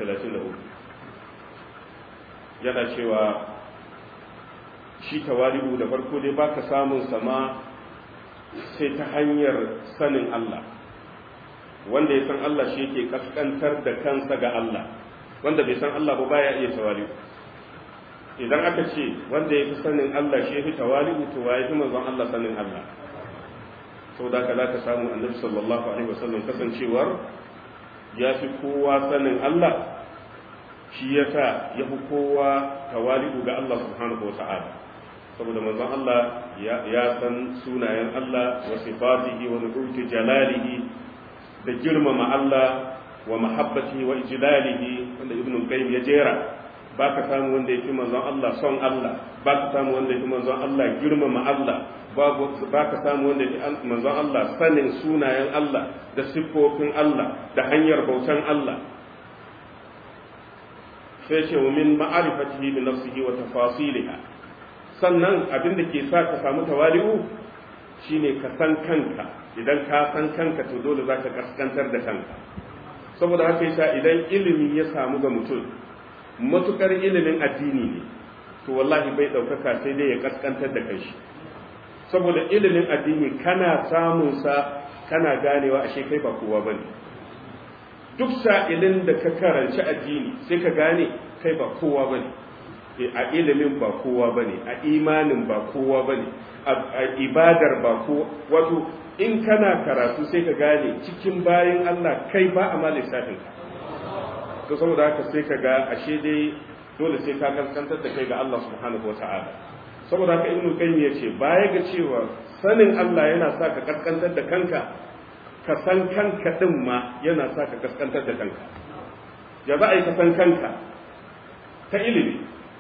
233 yana cewa shi tawali'u da farko dai baka samun sama sai ta hanyar sanin Allah wanda ya san Allah shi yake kaskantar da kansa ga Allah wanda bai san Allah ba baya iya tawali'u idan aka ce wanda ya fi sanin Allah shi ya fi tawali'u to waye fi manzon Allah sanin Allah sau da ka za ka samu annabi sallallahu alaihi wasallam kasancewar ya fi kowa sanin Allah shi ya sa ya fi kowa tawali'u ga Allah subhanahu wa ta'ala saboda manzon Allah ya san sunayen Allah wa sifatihi wa nubuti jalalihi da girmama Allah wa mahabbatihi wa ijlalihi wanda ibnu qayyim ya jera ba ka samu wanda ya fi manzon Allah son Allah ba ka samu wanda ya fi manzon Allah girmama Allah ba ka samu wanda ya fi manzon Allah sanin sunayen Allah da siffofin Allah da hanyar bautan Allah sai ce wa min ma'arifatihi bi nafsihi wa tafasiliha sannan abin da ke sa ka samu tawali'u shine ka san kanka idan ka san kanka to dole zaka kaskantar da kanka saboda haka yasa idan ilimi ya samu ga mutum matukar ilimin addini ne to wallahi bai ɗaukaka sai dai ya kaskantar da kanshi saboda ilimin addini kana samun sa kana ganewa ashe kai ba kowa bane duk sa'ilin da ka karanci addini sai ka gane kai ba kowa bane a ilimin ba kowa bane a imanin ba kowa bane a ibadar ba kowa wato in kana karatu sai ka gane cikin bayan Allah kai ba a ma lissafin ka to saboda haka sai ka ga ashe dai dole sai ka kaskantar da kai ga Allah subhanahu wa ta'ala saboda haka ibnu qayyim yace baya ga cewa sanin Allah yana sa ka kaskantar da kanka ka san kanka din ma yana sa ka kaskantar da kanka ya za a yi ka san kanka ta ilimi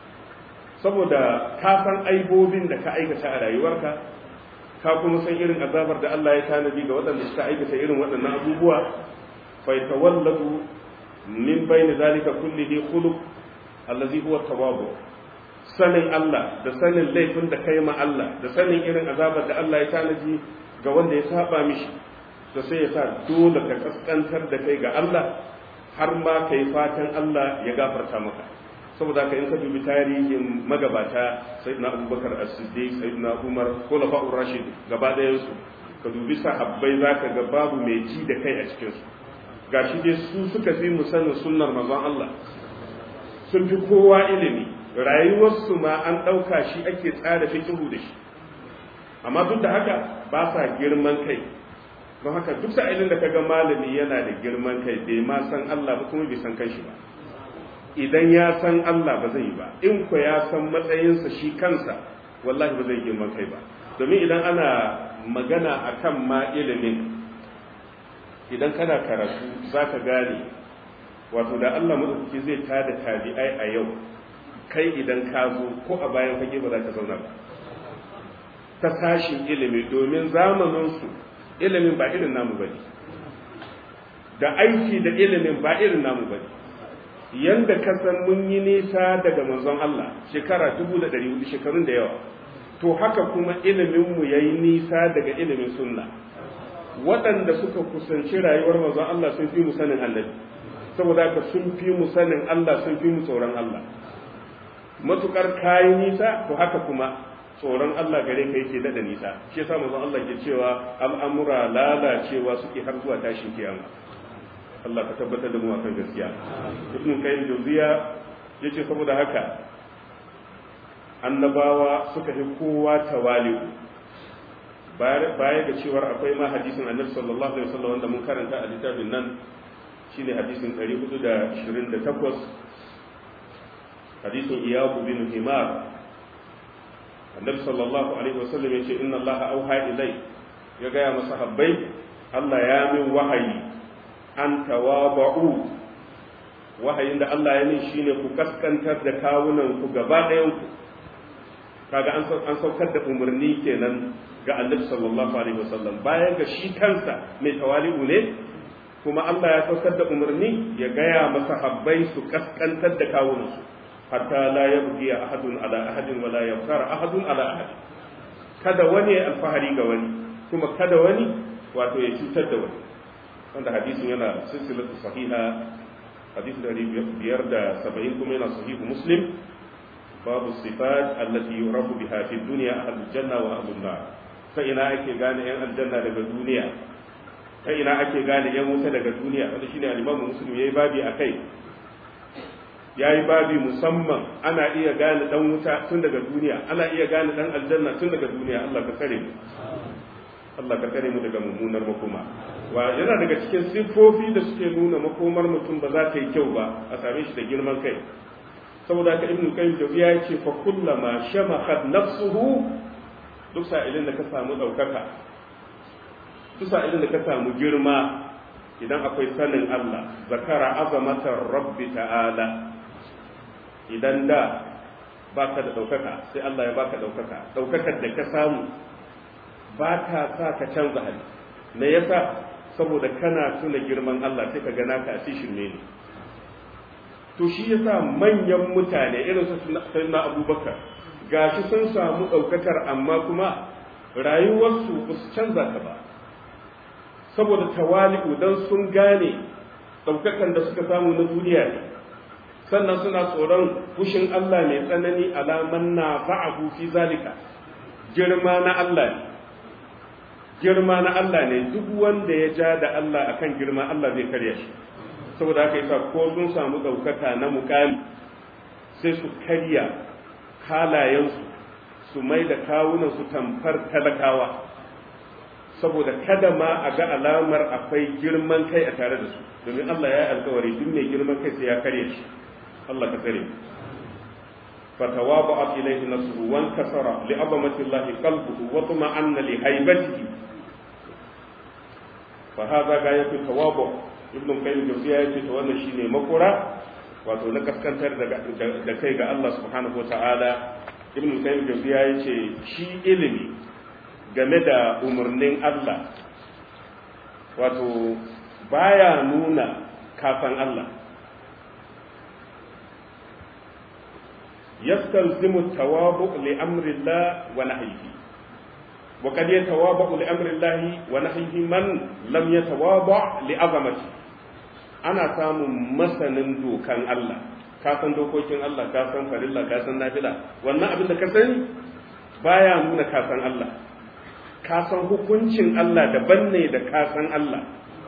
saboda ka san aibobin da ka aikata a rayuwarka ka kuma san irin azabar da Allah ya tanadi ga waɗanda suka aikata irin waɗannan abubuwa fa yatawalladu min bayni zalika kullihi khuluq allazi huwa tawabu sanin Allah da sanin laifin da kai ma Allah da sanin irin azabar da Allah ya tanaji ga wanda ya saba mishi to sai ya sa dole ka kaskantar da kai ga Allah har ma kai fatan Allah ya gafarta maka saboda ka in ka dubi tarihin magabata sayyidina Abubakar As-Siddiq sayyidina Umar khulafa'ur rashid gaba ɗayan su ka dubi sahabbai zaka ga babu mai ji da kai a cikin su gashi dai su suka fi mu sanin sunnar manzon Allah sun fi kowa ilimi rayuwarsu ma an ɗauka shi ake tsara fikihu da shi amma duk da haka ba sa girman kai don haka duk sa'ilin da kaga malami yana da girman kai bai ma san Allah ba kuma bai san kanshi ba idan ya san Allah ba zai yi ba in ko ya san matsayinsa shi kansa wallahi ba zai girman kai ba domin idan ana magana akan ma ilimin idan kana karatu zaka gane wato da Allah madaukaki zai tada tabi'ai a yau kai idan ka zo ko a bayan fage ba za ka zauna ba ta sashin ilimi domin zamaninsu ilimin ba irin namu bane da aiki da ilimin ba irin namu bane yanda ka san mun yi nisa daga manzon Allah shekara 1400 shekarun da yawa to haka kuma ilimin mu yayi nisa daga ilimin sunna waɗanda suka kusanci rayuwar manzon Allah sun fi mu sanin annabi saboda haka sun fi mu sanin Allah sun fi mu tsoron Allah matukar kayi nisa to haka kuma tsoron Allah gare ka yake dada nisa shi yasa manzon Allah ke cewa al'amura lalacewa suke har zuwa tashin kiyama Allah ka tabbatar da mu akan gaskiya ibn kayyim jawziya yace saboda haka annabawa suka fi kowa tawali'u baya ga cewar akwai ma hadisin annabi sallallahu alaihi wasallam wanda mun karanta a littafin nan shine hadisin 428 hadisin iyabu bin himar annabi sallallahu alaihi wasallam yace inna allaha auha ilai ya gaya masa habbai Allah ya min wahayi an tawaba'u wahayin da Allah ya min shine ku kaskantar da kawunan ku gaba ɗayan ku kaga an an saukar da umarni kenan ga annabi sallallahu alaihi wasallam bayan ga shi kansa mai tawali'u ne kuma Allah ya saukar da umarni ya gaya masa habbai su kaskantar da kawunansu hatta la yabghi ahadun ala ahadin wala yafkar ahadun ala ahad kada wani ya alfahari ga wani kuma kada wani wato ya cutar da wani wanda hadisin yana silsilatu sahiha hadisi dari biyar da saba'in kuma yana sahihu muslim babu sifat allati yurafu biha fi dunya ahlul janna wa ahlun nar ta ina ake gane yan aljanna daga duniya ta ina ake gane yan wuta daga duniya wanda shine al-Imam Muslim yayi babi akai yayi babi musamman ana iya gane dan wuta tun daga duniya ana iya gane dan aljanna tun daga duniya Allah ka kare mu Allah ka kare mu daga mummunar makoma wa yana daga cikin siffofi da suke nuna makomar mutum ba za ta yi kyau ba a same shi da girman kai saboda ka ibnu qayyim jawiya ya ce fa kullama shamakhat nafsuhu duk sa'ilin da ka samu daukaka duk sa'ilin da ka samu girma idan akwai sanin Allah zakara azamatar rabbi ta'ala idan da baka da ɗaukaka sai Allah ya baka ɗaukaka ɗaukakar da ka samu ba ta sa ka canza hali me yasa saboda kana tuna girman Allah sai ka gana ka a shirme ne to shi yasa manyan mutane irin su sayyidina Abubakar gashi sun samu ɗaukakar amma kuma rayuwarsu ba su canza ta ba saboda tawali'u dan sun gane ɗaukakan da suka samu na duniya ne sannan suna tsoron fushin Allah mai tsanani alaman na fa'ahu fi zalika girma na Allah ne girma na Allah ne duk wanda ya ja da Allah akan girma Allah zai karya shi saboda haka yasa ko sun samu ɗaukaka na mukami sai su karya halayensu su mai da kawunansu tamfar talakawa saboda kada ma a ga alamar akwai girman kai a tare da su domin Allah ya yi alkawari duk mai girman kai sai ya karya shi Allah ka tsare فتواضعت إليه نفسه وانكسر لعظمة الله قلبه وطمأن لهيبته فهذا غاية التواضع ابن القيم الجوزية يقول wannan shine makura wato na kaskantar da kai ga Allah subhanahu wa ta'ala ibn al-qayyim jawziya yace shi ilimi game da umarnin Allah wato baya nuna kafan Allah يستلزم التوابع لأمر الله ونهيه وقد يتوابع لأمر الله ونهيه من لم يتوابع لعظمته أنا سام مثلا دوكان الله kasan dokokin Allah ka san farilla ka san nafila wannan abin da ka sani baya nuna ka san Allah ka san hukuncin Allah daban ne da ka san Allah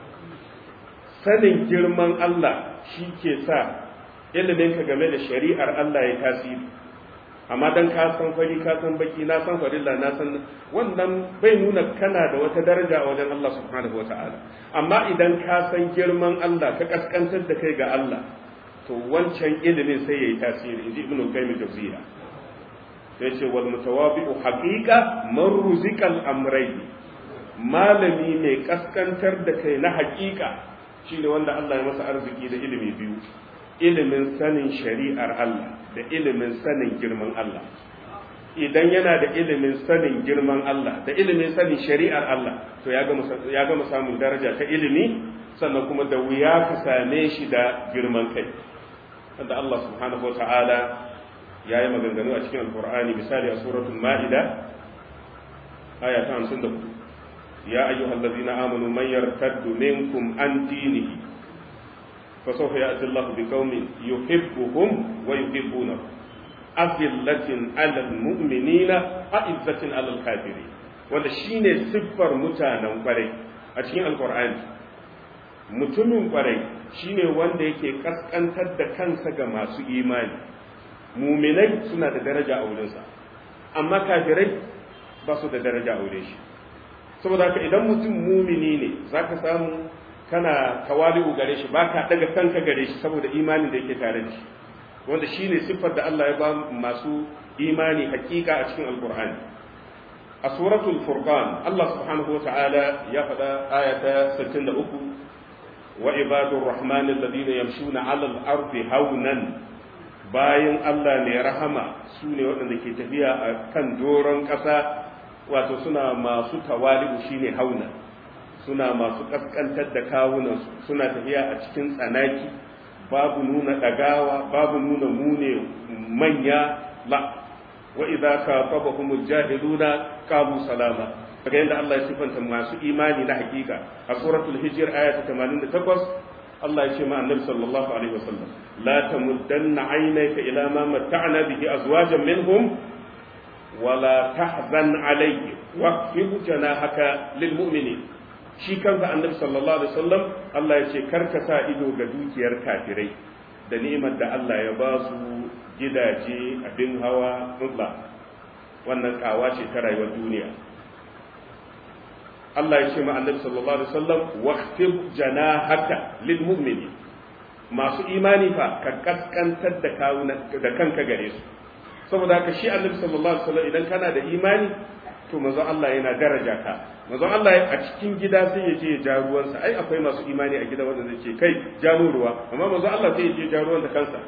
sanin girman Allah shi ke sa iliminka game da shari'ar Allah ya tasiri amma dan ka san fari ka san baki na san farilla na san wannan bai nuna kana da wata daraja a wajen Allah subhanahu wata'ala amma idan ka san girman Allah ka kaskantar da kai ga Allah to wancan ilimin sai yayi tasiri inji ibnu qayyim jawziya sai ce wal mutawabi'u haqiqa man ruzikal amrayn malami mai kaskantar da kai na haqiqa shine wanda Allah ya masa arziki da ilimi biyu ilimin sanin shari'ar Allah da ilimin sanin girman Allah idan yana da ilimin sanin girman Allah da ilimin sanin shari'ar Allah to ya gama samun daraja ta ilimi sannan kuma da wuya ka same shi da girman kai wanda Allah subhanahu wa ta'ala ya yi maganganu a cikin alkur'ani misali a suratul ma'ida aya ta 54 ya ayyuhal ladzina amanu man yartaddu minkum an dinihi فسوف يأتي الله بقوم يحبهم ويحبونه أذلة على المؤمنين أعزة على الكافرين wanda shine siffar mutanen kwarai a cikin alkur'ani mutumin kwarai shine wanda yake kaskantar da kansa ga masu imani muminai suna da daraja a wurinsa amma kafirai ba su da daraja a wurin shi saboda haka idan mutum mumini ne zaka samu kana tawali'u gare shi baka daga kanka gare shi saboda imanin da yake tare da shi wanda shine siffar da Allah ya ba masu imani hakika a cikin alqur'ani a suratul furqan Allah subhanahu wata'ala ya faɗa ayata 63 wa ibadur rahman alladhina yamshuna 'ala al-ardi hawnan bayan Allah ne rahama su ne waɗanda ke tafiya a kan doron ƙasa wato suna masu tawali'u shine hauna suna masu kaskantar da kawunansu suna tafiya a cikin tsanaki babu nuna ɗagawa babu nuna mune manya la wa idza khatabahum jahiluna qalu salama kaga yadda Allah ya sifanta masu imani na hakika a suratul hijr aya ta 88 Allah ya ce ma annabi sallallahu alaihi wasallam la tamuddanna aynaka ila ma matta'na bihi azwajan minhum wala tahzan alayhi waqfid janahaka lil mu'minin shi kansa annabi sallallahu alaihi wasallam Allah ya ce karka sa ido ga dukiyar kafirai da ni'imar da Allah ya ba su gidaje abin hawa mulla wannan kawa ce ta rayuwar duniya Allah ya ce ma annabi sallallahu alaihi wasallam waqtib janahaka lil mu'minin masu imani fa ka kaskantar da kawuna da kanka gare su saboda haka shi annabi sallallahu alaihi wasallam idan kana da imani to manzo Allah yana daraja ka manzo Allah a cikin gida sai ya je ya ja ruwansa ai akwai masu imani a gida wanda zai ce kai ja mu ruwa amma manzo Allah sai ya je ja ruwan da kansa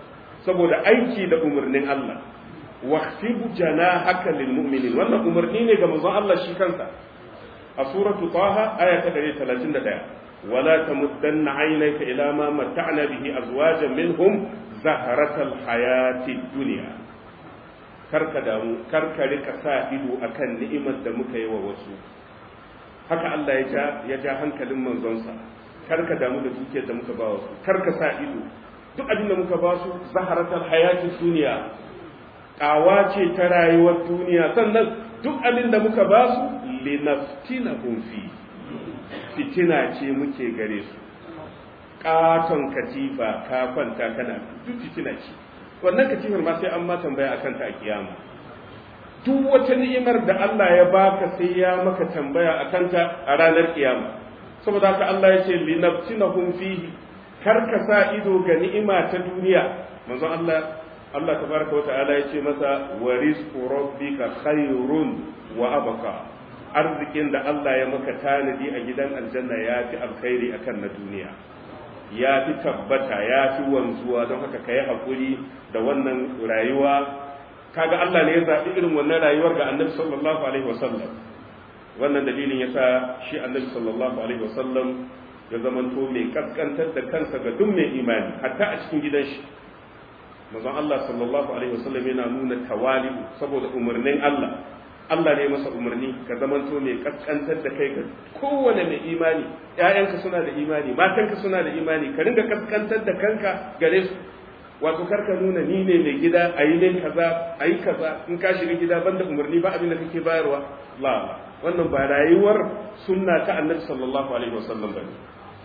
saboda aiki da umarnin Allah waqtibu janahaka lil mu'minin wannan umarni ne ga manzon Allah shi kansa a suratu taha aya ta 131 wala tamuddanna aynaka ila ma matta'na bihi azwajan minhum zaharatal hayati dunya karka damu karka rika sa ido akan ni'imar da muka yi wa wasu haka Allah ya ja ya ja hankalin manzonsa karka damu da dukiyar da muka ba wasu karka sa ido duk abin da muka ba su zaharatal hayati duniya kawa ce ta rayuwar duniya sannan duk abin da muka ba su linaftinahum fi fitina ce muke gare su katon katifa ka kwanta kana duk fitina ce wannan katifar ma sai an ma tambaya akan ta a kiyama duk wata ni'imar da Allah ya baka sai ya maka tambaya akan ta a ranar kiyama saboda haka Allah ya ce linaftinahum fihi kar ka sa ido ga ni'ima ta duniya manzon Allah Allah tabaraka wata'ala ya ce masa wa rizqu rabbika khairun wa abqa arzikin da Allah ya maka tanadi a gidan aljanna ya fi alkhairi akan na duniya ya fi tabbata ya fi wanzuwa don haka kai hakuri da wannan rayuwa kaga Allah ne ya zaɓi irin wannan rayuwar ga Annabi sallallahu alaihi wasallam wannan dalilin yasa shi Annabi sallallahu alaihi wasallam ya zamanto mai kaskantar da kansa ga duk mai imani hatta a cikin gidan shi manzon Allah sallallahu alaihi wasallam yana nuna tawali'u saboda umarnin Allah Allah ne masa umarni ka zamanto mai kaskantar da kai ga kowane mai imani ƴaƴanka suna da imani matanka suna da imani ka ringa kaskantar da kanka gare su wato karka nuna ni ne mai gida a yi min kaza a yi kaza in ka shiga gida banda umarni ba abin da kake bayarwa la wannan ba rayuwar sunna ta annabi sallallahu alaihi wasallam bane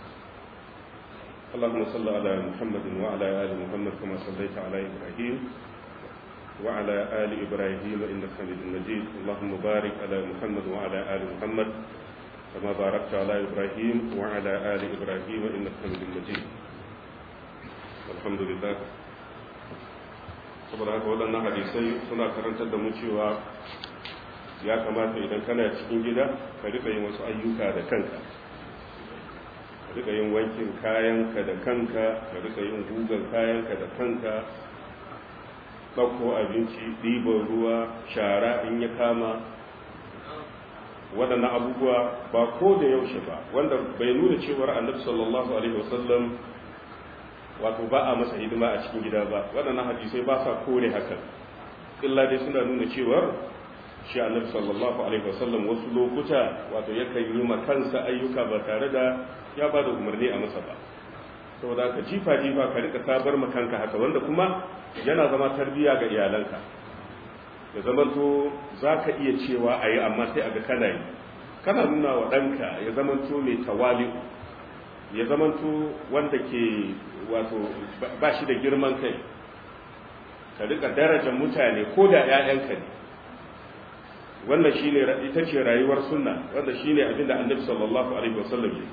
اللهم صل على محمد وعلى آل محمد كما صليت على إبراهيم وعلى آل إبراهيم إنك حميد مجيد اللهم بارك على محمد وعلى آل محمد كما باركت على إبراهيم وعلى آل إبراهيم إنك حميد مجيد الحمد لله saboda haka waɗannan hadisai suna karantar da mu cewa ya kamata idan kana cikin gida ka rika yin wasu ayyuka da kanka ka rika yin wankin kayanka da kanka ka rika yin gugan kayanka da kanka ɗauko abinci ɗiban ruwa shara in ya kama waɗannan abubuwa ba ko da yaushe ba wanda bai nuna cewar annabi sallallahu alaihi wasallam wato ba a masa hidima a cikin gida ba waɗannan hadisai ba sa kore haka illa dai suna nuna cewar shi annabi sallallahu alaihi wasallam wasu lokuta wato yakan yi ma kansa ayyuka ba tare da ya ba da umarni a masa ba saboda ka jifa jifa ka rika sabar ma kanka haka wanda kuma yana zama tarbiya ga iyalanka ya zama to za ka iya cewa a yi amma sai a ga kana yi kana nuna wa ɗanka ya zama to mai tawali ya zama to wanda ke wato ba shi da girman kai ka rika darajar mutane ko da 'ya'yanka ne wannan shine ita ce rayuwar sunna wanda shine abin da annabi sallallahu alaihi wasallam ya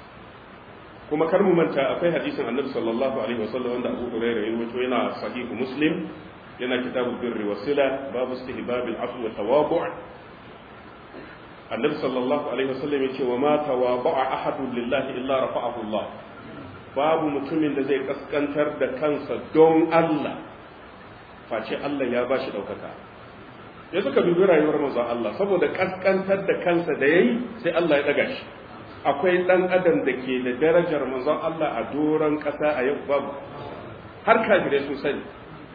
kuma kar mu manta akwai hadisin annabi sallallahu alaihi wasallam wanda Abu Hurairah ya rawaito yana sahihu Muslim yana kitabul birri wasila babu istihbab al-afw wa tawabu' annabi sallallahu alaihi wasallam ya ce wa ma tawaba'a ahadun lillahi illa rafa'ahu Allah babu mutumin da zai kaskantar da kansa don Allah face Allah ya bashi daukaka ya suka dubi rayuwar manzon Allah saboda kaskantar da kansa da yayi sai Allah ya daga shi akwai dan adam da ke da darajar manzon Allah a doron kasa a yau babu har kafirai sun sani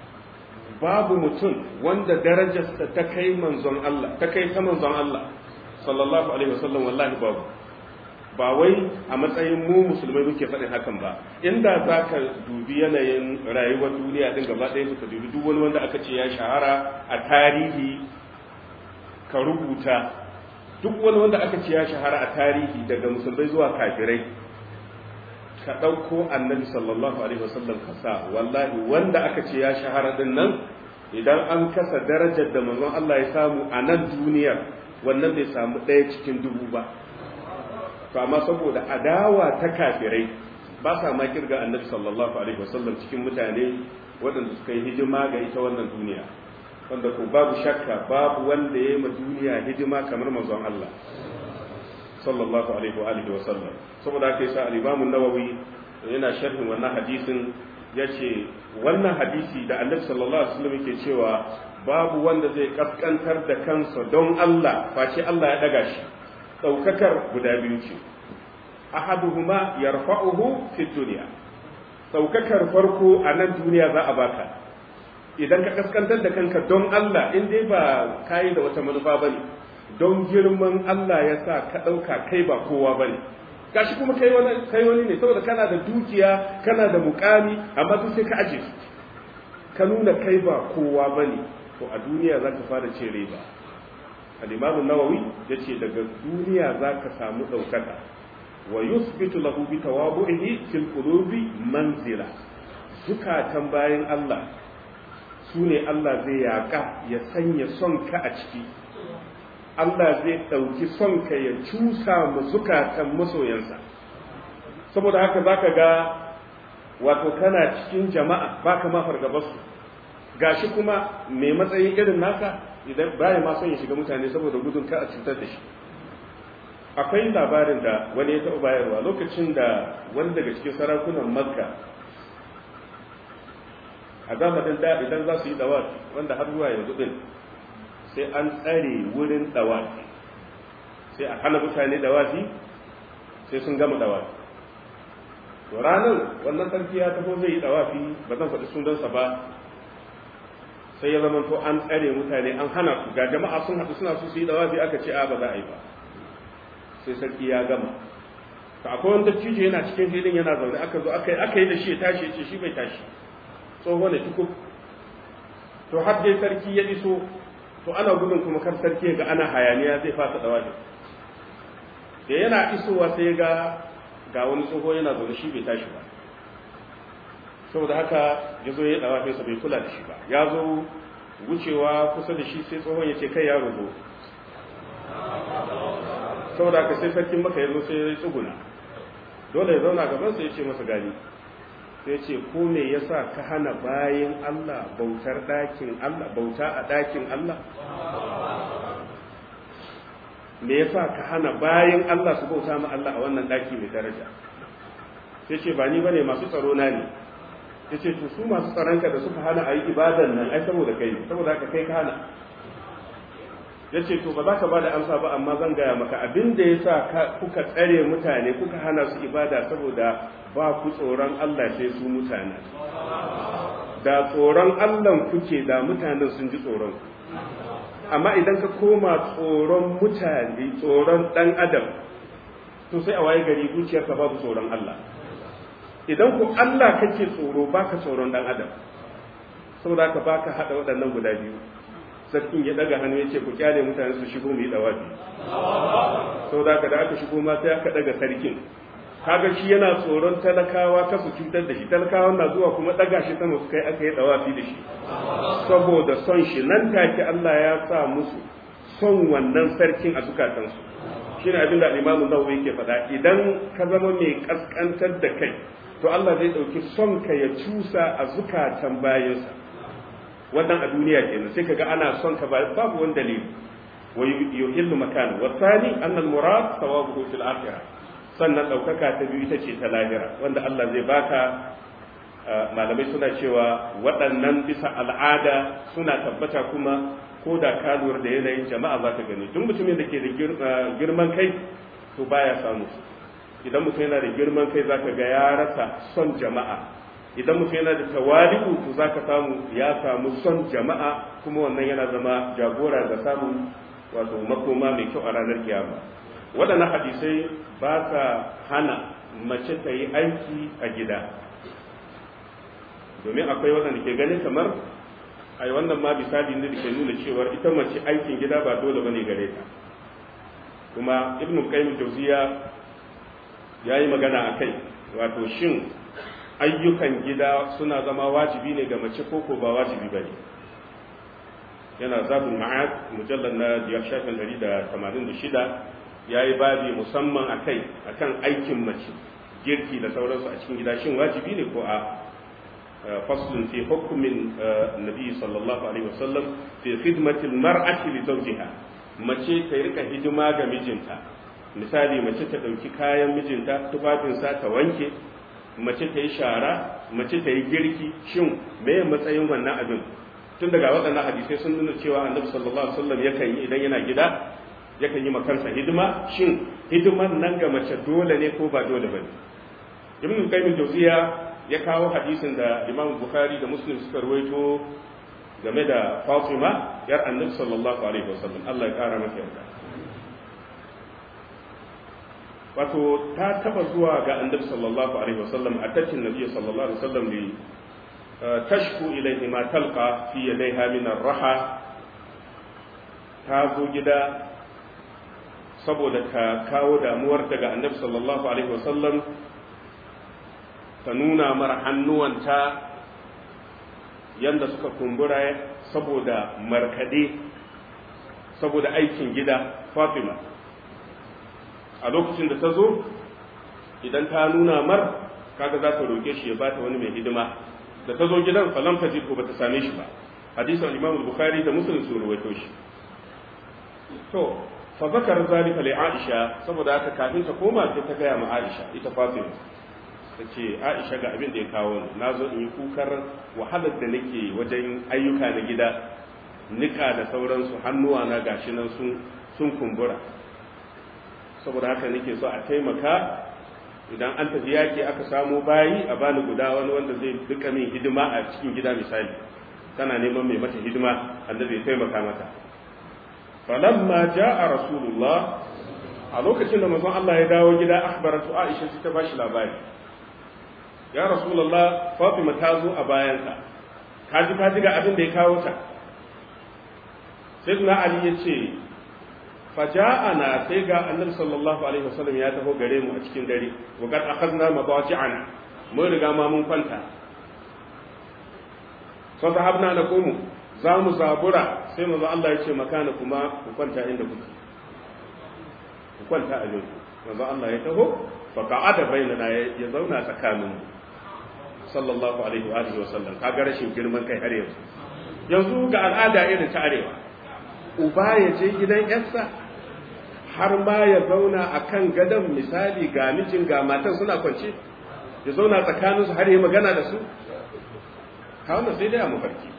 babu mutum wanda darajarsa ta kai manzon Allah ta kai ta manzon Allah sallallahu alaihi wasallam wallahi babu ba wai a matsayin mu musulmai muke faɗin hakan ba inda za ka dubi yanayin rayuwar duniya din gaba ɗaya ka dubi duk wani wanda aka ce ya shahara a tarihi ka rubuta duk wani wanda aka ce ya shahara a tarihi daga musulmai zuwa kafirai ka ɗauko annabi sallallahu alaihi wasallam ka sa wallahi wanda aka ce ya shahara din nan idan an kasa darajar da manzon Allah ya samu a nan duniyar wannan bai samu ɗaya cikin dubu ba to amma saboda adawa ta kafirai ba sa ma kirga annabi sallallahu alaihi wasallam cikin mutane waɗanda suka yi hidima ga ita wannan duniya wanda ko babu shakka babu wanda ya yi ma duniya hidima kamar manzon Allah sallallahu alaihi wa alihi wasallam saboda haka yasa al-Imam an-Nawawi yana sharhin wannan hadisin ya ce wannan hadisi da annabi sallallahu alaihi wasallam yake cewa babu wanda zai kaskantar da kansa don Allah face Allah ya daga shi daukakar guda biyu ce ahaduhuma yarfa'uhu fi dunya daukakar farko a nan duniya za a baka idan ka kaskantar da kanka don Allah in dai ba kai da wata manufa bane don girman Allah ya sa ka dauka kai ba kowa bane gashi kuma kai wani kai wani ne saboda kana da dukiya kana da mukami amma duk sai ka aje su ka nuna kai ba kowa bane to a duniya za ka fara ce riba al-imam an-nawawi yace daga duniya za ka samu daukaka wa yusbitu lahu bi tawabu'ihi fil qulubi manzila zukatan bayan Allah su ne Allah zai yaka ya sanya son ka a ciki Allah zai ɗauki son ka ya cusa mu zukatan masoyansa saboda haka zaka ga wato kana cikin jama'a baka ma fargabarsu gashi kuma mai matsayin irin naka idan baya ma son ya shiga mutane saboda gudun ka a cutar da shi akwai labarin da wani ya taɓa bayarwa lokacin da wani daga cikin sarakunan makka a zamanin da idan za su yi dawafi wanda har zuwa yanzu din sai an tsare wurin dawafi sai a hana mutane dawafi sai sun gama dawafi to ranar wannan sarki ya taho zai yi dawafi ba zan faɗi sunansa ba sai ya zama to an tsare mutane an hana su ga jama'a sun haɗu suna so su yi dawafi aka ce a ba za a yi ba sai sarki ya gama to akwai wanda cijo yana cikin filin yana zaune aka zo aka yi aka yi da shi ya tashi ya ce shi bai tashi tsoho ne tukub to har dai sarki ya iso to ana gudun kuma kar sarki ga ana hayaniya zai fasa dawafi da yana isowa sai ga ga wani tsoho yana zaune shi bai tashi ba saboda haka ya zo ya dawa sa bai kula da shi ba ya zo wucewa kusa da shi sai tsohon ya ce kai yaro zo saboda haka sai sarkin maka ya zo sai ya tsuguna dole ya zauna gaban sa ya ce masa gani sai ya ce ko me yasa ka hana bayin Allah bautar dakin Allah bauta a dakin Allah me yasa ka hana bayin Allah su bauta ma Allah a wannan daki mai daraja sai ce ba ni bane masu tsaro na ne yace to su masu tsaronka da suka hana ayi ibadan nan ai saboda kai ne saboda haka kai ka hana yace to ba za ka bada amsa ba amma zan gaya maka abin da yasa kuka tsare mutane kuka hana su ibada saboda ba ku tsoron Allah sai su mutane da tsoron Allah kuke da mutanen sun ji tsoron ku amma idan ka koma tsoron mutane tsoron dan adam to sai a waye gari zuciyarka babu tsoron Allah idan ku Allah kake tsoro baka tsoron dan adam saboda ka baka hada waɗannan guda biyu sarkin ya daga hannu yace ku kyale mutane su shigo mu yi dawafi saboda ka da aka shigo ma sai aka daga sarkin kaga shi yana tsoron talakawa ta su cutar da shi talakawan na zuwa kuma daga shi sama su kai aka yi dawafi da shi saboda son shi nan take Allah ya sa musu son wannan sarkin a zukatansu shine abin da Imam Nawawi yake faɗa idan ka zama mai kaskantar da kai to Allah zai ɗauki son ka ya cusa a zukatan bayansa wannan a duniya kenan sai kaga ana son ka babu wani dalili wa yuhillu makan wa thani anna al-murad thawabuhu fil akhirah sannan ɗaukaka ta biyu ita ce ta lahira wanda Allah zai baka malamai suna cewa waɗannan bisa al'ada suna tabbata kuma ko da ka lura da yanayin jama'a za ka gani duk mutumin da ke da girman kai to baya samu idan mutum yana da girman kai za ka ga ya rasa son jama'a idan mutum yana da tawali'u to za ka samu ya samu son jama'a kuma wannan yana zama jagora ga samun wato makoma mai kyau a ranar kiyama waɗannan hadisai ba ka hana mace ta yi aiki a gida domin akwai waɗanda ke ganin kamar ai wannan ma misali ne da ke nuna cewa ita mace aikin gida ba dole bane gare ta kuma ibnu qayyim jawziya yayi magana akai wato shin ayyukan gida suna zama wajibi ne ga mace ko ko ba wajibi bane yana zabul ma'ad mujallal na biyar shafin 186 yayi babi musamman akai akan aikin mace girki da sauransu a cikin gida shin wajibi ne ko a فصل في حكم النبي صلى الله عليه وسلم في خدمة المرأة لزوجها mace ta rika hidima ga mijinta misali mace ta ɗauki kayan mijinta tufafinsa ta wanke mace ta yi shara mace ta yi girki shin me matsayin wannan abin tun daga waɗannan hadisai sun nuna cewa annabi sallallahu alaihi wasallam yakan yi idan yana gida yakan yi makansa hidima shin hidiman nan ga mace dole ne ko ba dole bane ibn qayyim jawziya ya kawo hadisin da imam bukhari da muslim suka rawaito game da fatima yar annabi sallallahu alaihi wasallam Allah ya kara mata yarda wato ta taba zuwa ga annabi sallallahu alaihi wasallam a tattin nabi sallallahu alaihi wasallam li tashku ilayhi ma talqa fi yadayha min ar-raha ta zo gida saboda ta kawo damuwar daga annabi sallallahu alaihi wasallam ta nuna mara hannuwanta yanda suka kumbura saboda markade saboda aikin gida fatima a lokacin da ta zo idan ta nuna mar kaga za ta roke shi ya bata wani mai hidima da ta zo gidan falam ta ba ta same shi ba hadisin imam bukhari da muslim sun rawaito shi to fa zakar zalika li aisha saboda haka kafin ta koma sai ta gaya ma aisha ita fatima ta ce aisha ga abin da ya kawo ni na zo in yi kukar wahalar da nake wajen ayyuka na gida nika da sauransu hannuwa na gashi nan sun kumbura saboda haka nake so a taimaka idan an tafi yaki aka samo bayi a bani guda wani wanda zai duka min hidima a cikin gida misali tana neman mai mata hidima annabi ya taimaka mata falamma jaa rasulullah a lokacin da manzon Allah ya dawo gida akhbaratu Aisha sai ta bashi labari ya rasulullah Fatima ta zo a bayanka kaji kaji ga abin da ya kawo ta sayyidina Ali ya ce faja'ana sai ga annabi sallallahu alaihi wasallam ya taho gare mu a cikin dare wa kad akhadna madaji'ana mun riga ma mun kwanta fa sahabna na kumu za mu zabura sai manzo Allah ya ce makana kuma ku kwanta inda kuke ku kwanta a yau manzo Allah ya taho fa qa'ada bainana ya zauna tsakanin mu sallallahu alaihi wa alihi wasallam kaga rashin girman kai har yanzu yanzu ga al'ada irin ta arewa uba ya je gidan yarsa har ma ya zauna a kan gadon misali ga mijin ga matan suna kwance ya zauna tsakaninsu har yi magana da su kawo sai dai a mafarki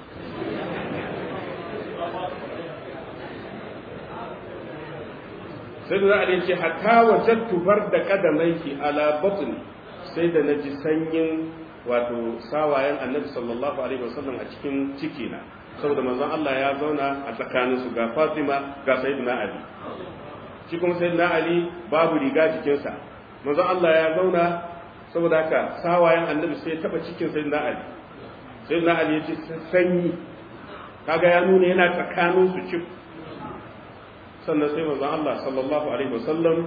sai da za a ce hatta wajen tubar da kadamaiki ala batni sai da na ji sanyin wato sawayen annabi sallallahu alaihi wasallam a cikin cikina saboda manzon Allah ya zauna a tsakaninsu ga Fatima ga Sayyidina Ali shi kuma Sayyidina Ali babu riga jikinsa manzon Allah ya zauna saboda haka sawayen annabi sai ya taba cikin Sayyidina Ali Sayyidina Ali ya ce sanyi kaga ya nuna yana tsakaninsu cif sannan sai manzon Allah sallallahu alaihi wasallam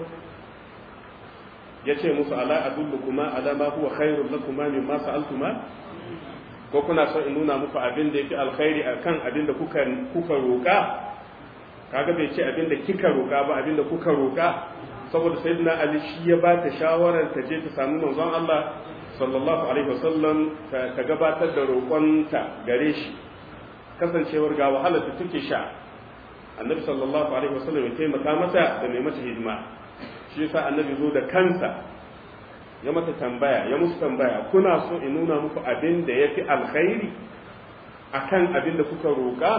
ya ce musu ala adullukuma ala ma huwa khairul lakuma mimma sa'altuma ko kuna son in nuna muku abin da yake alkhairi akan abin da kuka kuka roka kaga bai ce abin da kika roka ba abin da kuka roka saboda sayyidina ali shi ya ba ta shawarar ta je ta samu manzon Allah sallallahu alaihi wasallam ta gabatar da roƙonta gare shi kasancewar ga wahalar da take sha annabi sallallahu alaihi wasallam ya taimaka mata da mai mata hidima shi yasa annabi zo da kansa ya mata tambaya ya musu tambaya kuna so in nuna muku abin da ya fi alkhairi akan abin da kuka roƙa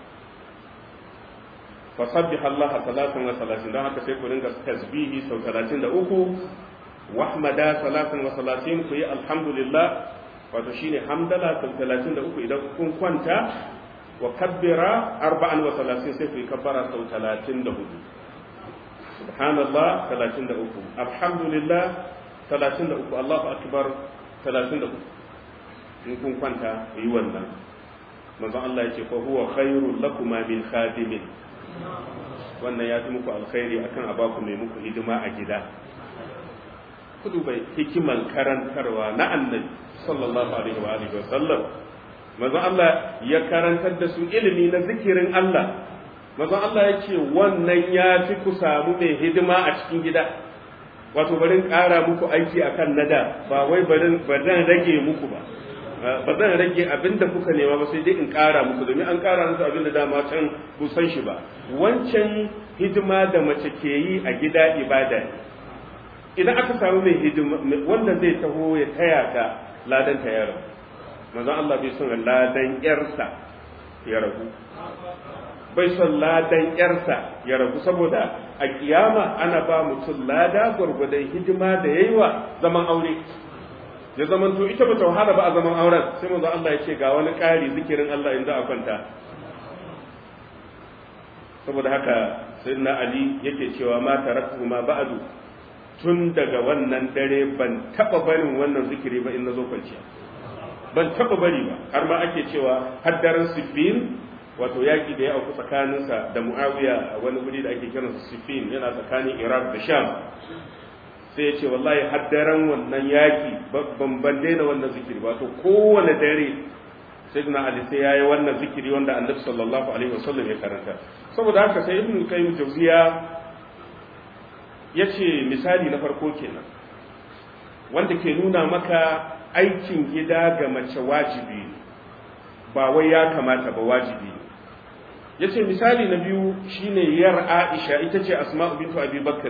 fasabbih Allah salatan wa salatin don haka sai ku ringa tasbihi sau talatin da uku wahmada salatan wa salatin ku yi alhamdulillah wato shine hamdala sau talatin da uku idan kun kwanta wa kabbira arba'an wa salatin sai ku yi kabbara sau talatin da hudu subhanallah talatin da uku alhamdulillah talatin da uku Allahu akbar talatin da uku in kun kwanta yi wannan manzon Allah ya ce fa huwa khairul lakum min khadimin wannan ya fi muku alkhairi akan a baku mai muku hidima a gida ku duba hikiman karantarwa na annabi sallallahu alaihi wa alihi wa sallam manzon Allah ya karantar da su ilimi na zikirin Allah manzon Allah ya ce wannan ya fi ku samu mai hidima a cikin gida wato barin ƙara muku aiki akan nada ba wai barin ba zan rage muku ba ba zan rage abinda kuka nema ba sai dai in ƙara muku domin an ƙara musu abinda dama can ku san shi ba wancan hidima da mace ke yi a gida ibada ne idan aka samu mai hidima wanda zai taho ya taya ka ladan ta yaro manzon Allah bai son ladan yarsa ya ragu bai son ladan yarsa ya ragu saboda a kiyama ana ba mutum lada gwargwadon hidima da yayi wa zaman aure ya zaman to ita bata wahala ba a zaman auren sai manzon Allah ya ce ga wani ƙari zikirin Allah in za a kwanta saboda haka sayyidina Ali yake cewa ma taraktu ma ba'du tun daga wannan dare ban taba barin wannan zikiri ba in na zo kwanciya ban taba bari ba har ma ake cewa haddaran sifin wato yaki da ya auku tsakaninsa da muawiya a wani guri da ake kiransa sifin yana tsakanin iraq da sham sai ya ce wallahi haddaran wannan yaki ban ban daina wannan zikiri ba to kowane dare sayyidina ali sai yayi wannan zikiri wanda annabi sallallahu alaihi wasallam ya karanta saboda haka sai ibnu qayyim jawziya yace misali na farko kenan wanda ke nuna maka aikin gida ga mace wajibi ba wai ya kamata ba wajibi yace misali na biyu shine yar Aisha ita ce Asma'u bintu Abi Bakr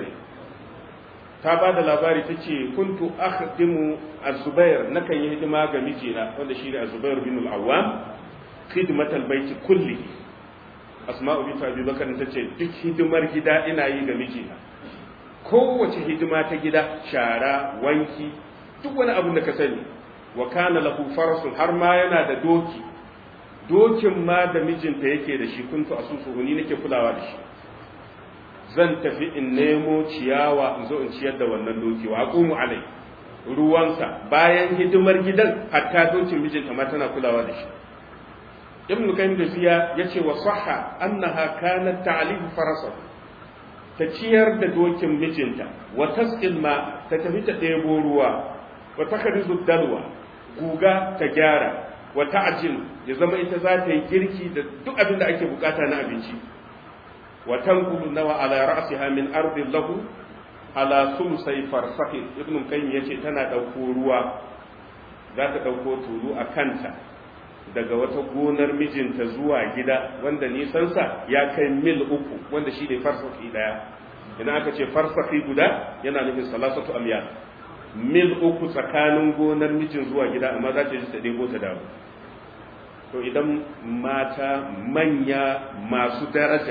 ta ba da labari ta ce kuntu akhdimu az-Zubair nakan yi hidima ga mijina wanda shine az-Zubair bin al-Awwam khidmat al-bayt kulli Asma'u bintu Abi Bakr ta ce duk hidimar gida ina yi ga mijina kowace hidima ta gida shara wanki duk wani abu da ka sani wa kana lahu farasun har ma yana da doki dokin ma da mijinta yake da shi kuntu asusu ni nake kulawa da shi zan tafi in nemo ciyawa in zo in ciyar da wannan doki wa aqumu alai ruwansa bayan hidimar gidan hatta dokin mijinta ma tana kulawa da shi ibnu qayyim da siya yace wa sahha annaha kanat ta'lifu farasa ta ciyar da dokin mijinta wa tasqil ma ta tafi ta ɗebo ruwa wa takrizu dalwa guga ta gyara wa ta'jil ya zama ita za ta yi girki da duk abin da ake bukata na abinci wa tanqulu nawa ala ra'siha min ardi lahu ala sumsai farsahi ibn qayyim yace tana dauko ruwa za ta dauko tulu a kanta daga wata gonar mijinta zuwa gida wanda nisansa ya kai mil uku wanda shi ne farsahi daya idan aka ce farsahi guda yana nufin salasatu amyal mil uku tsakanin gonar mijin zuwa gida amma za ta ji ta ɗebo ta dawo to idan mata manya masu daraja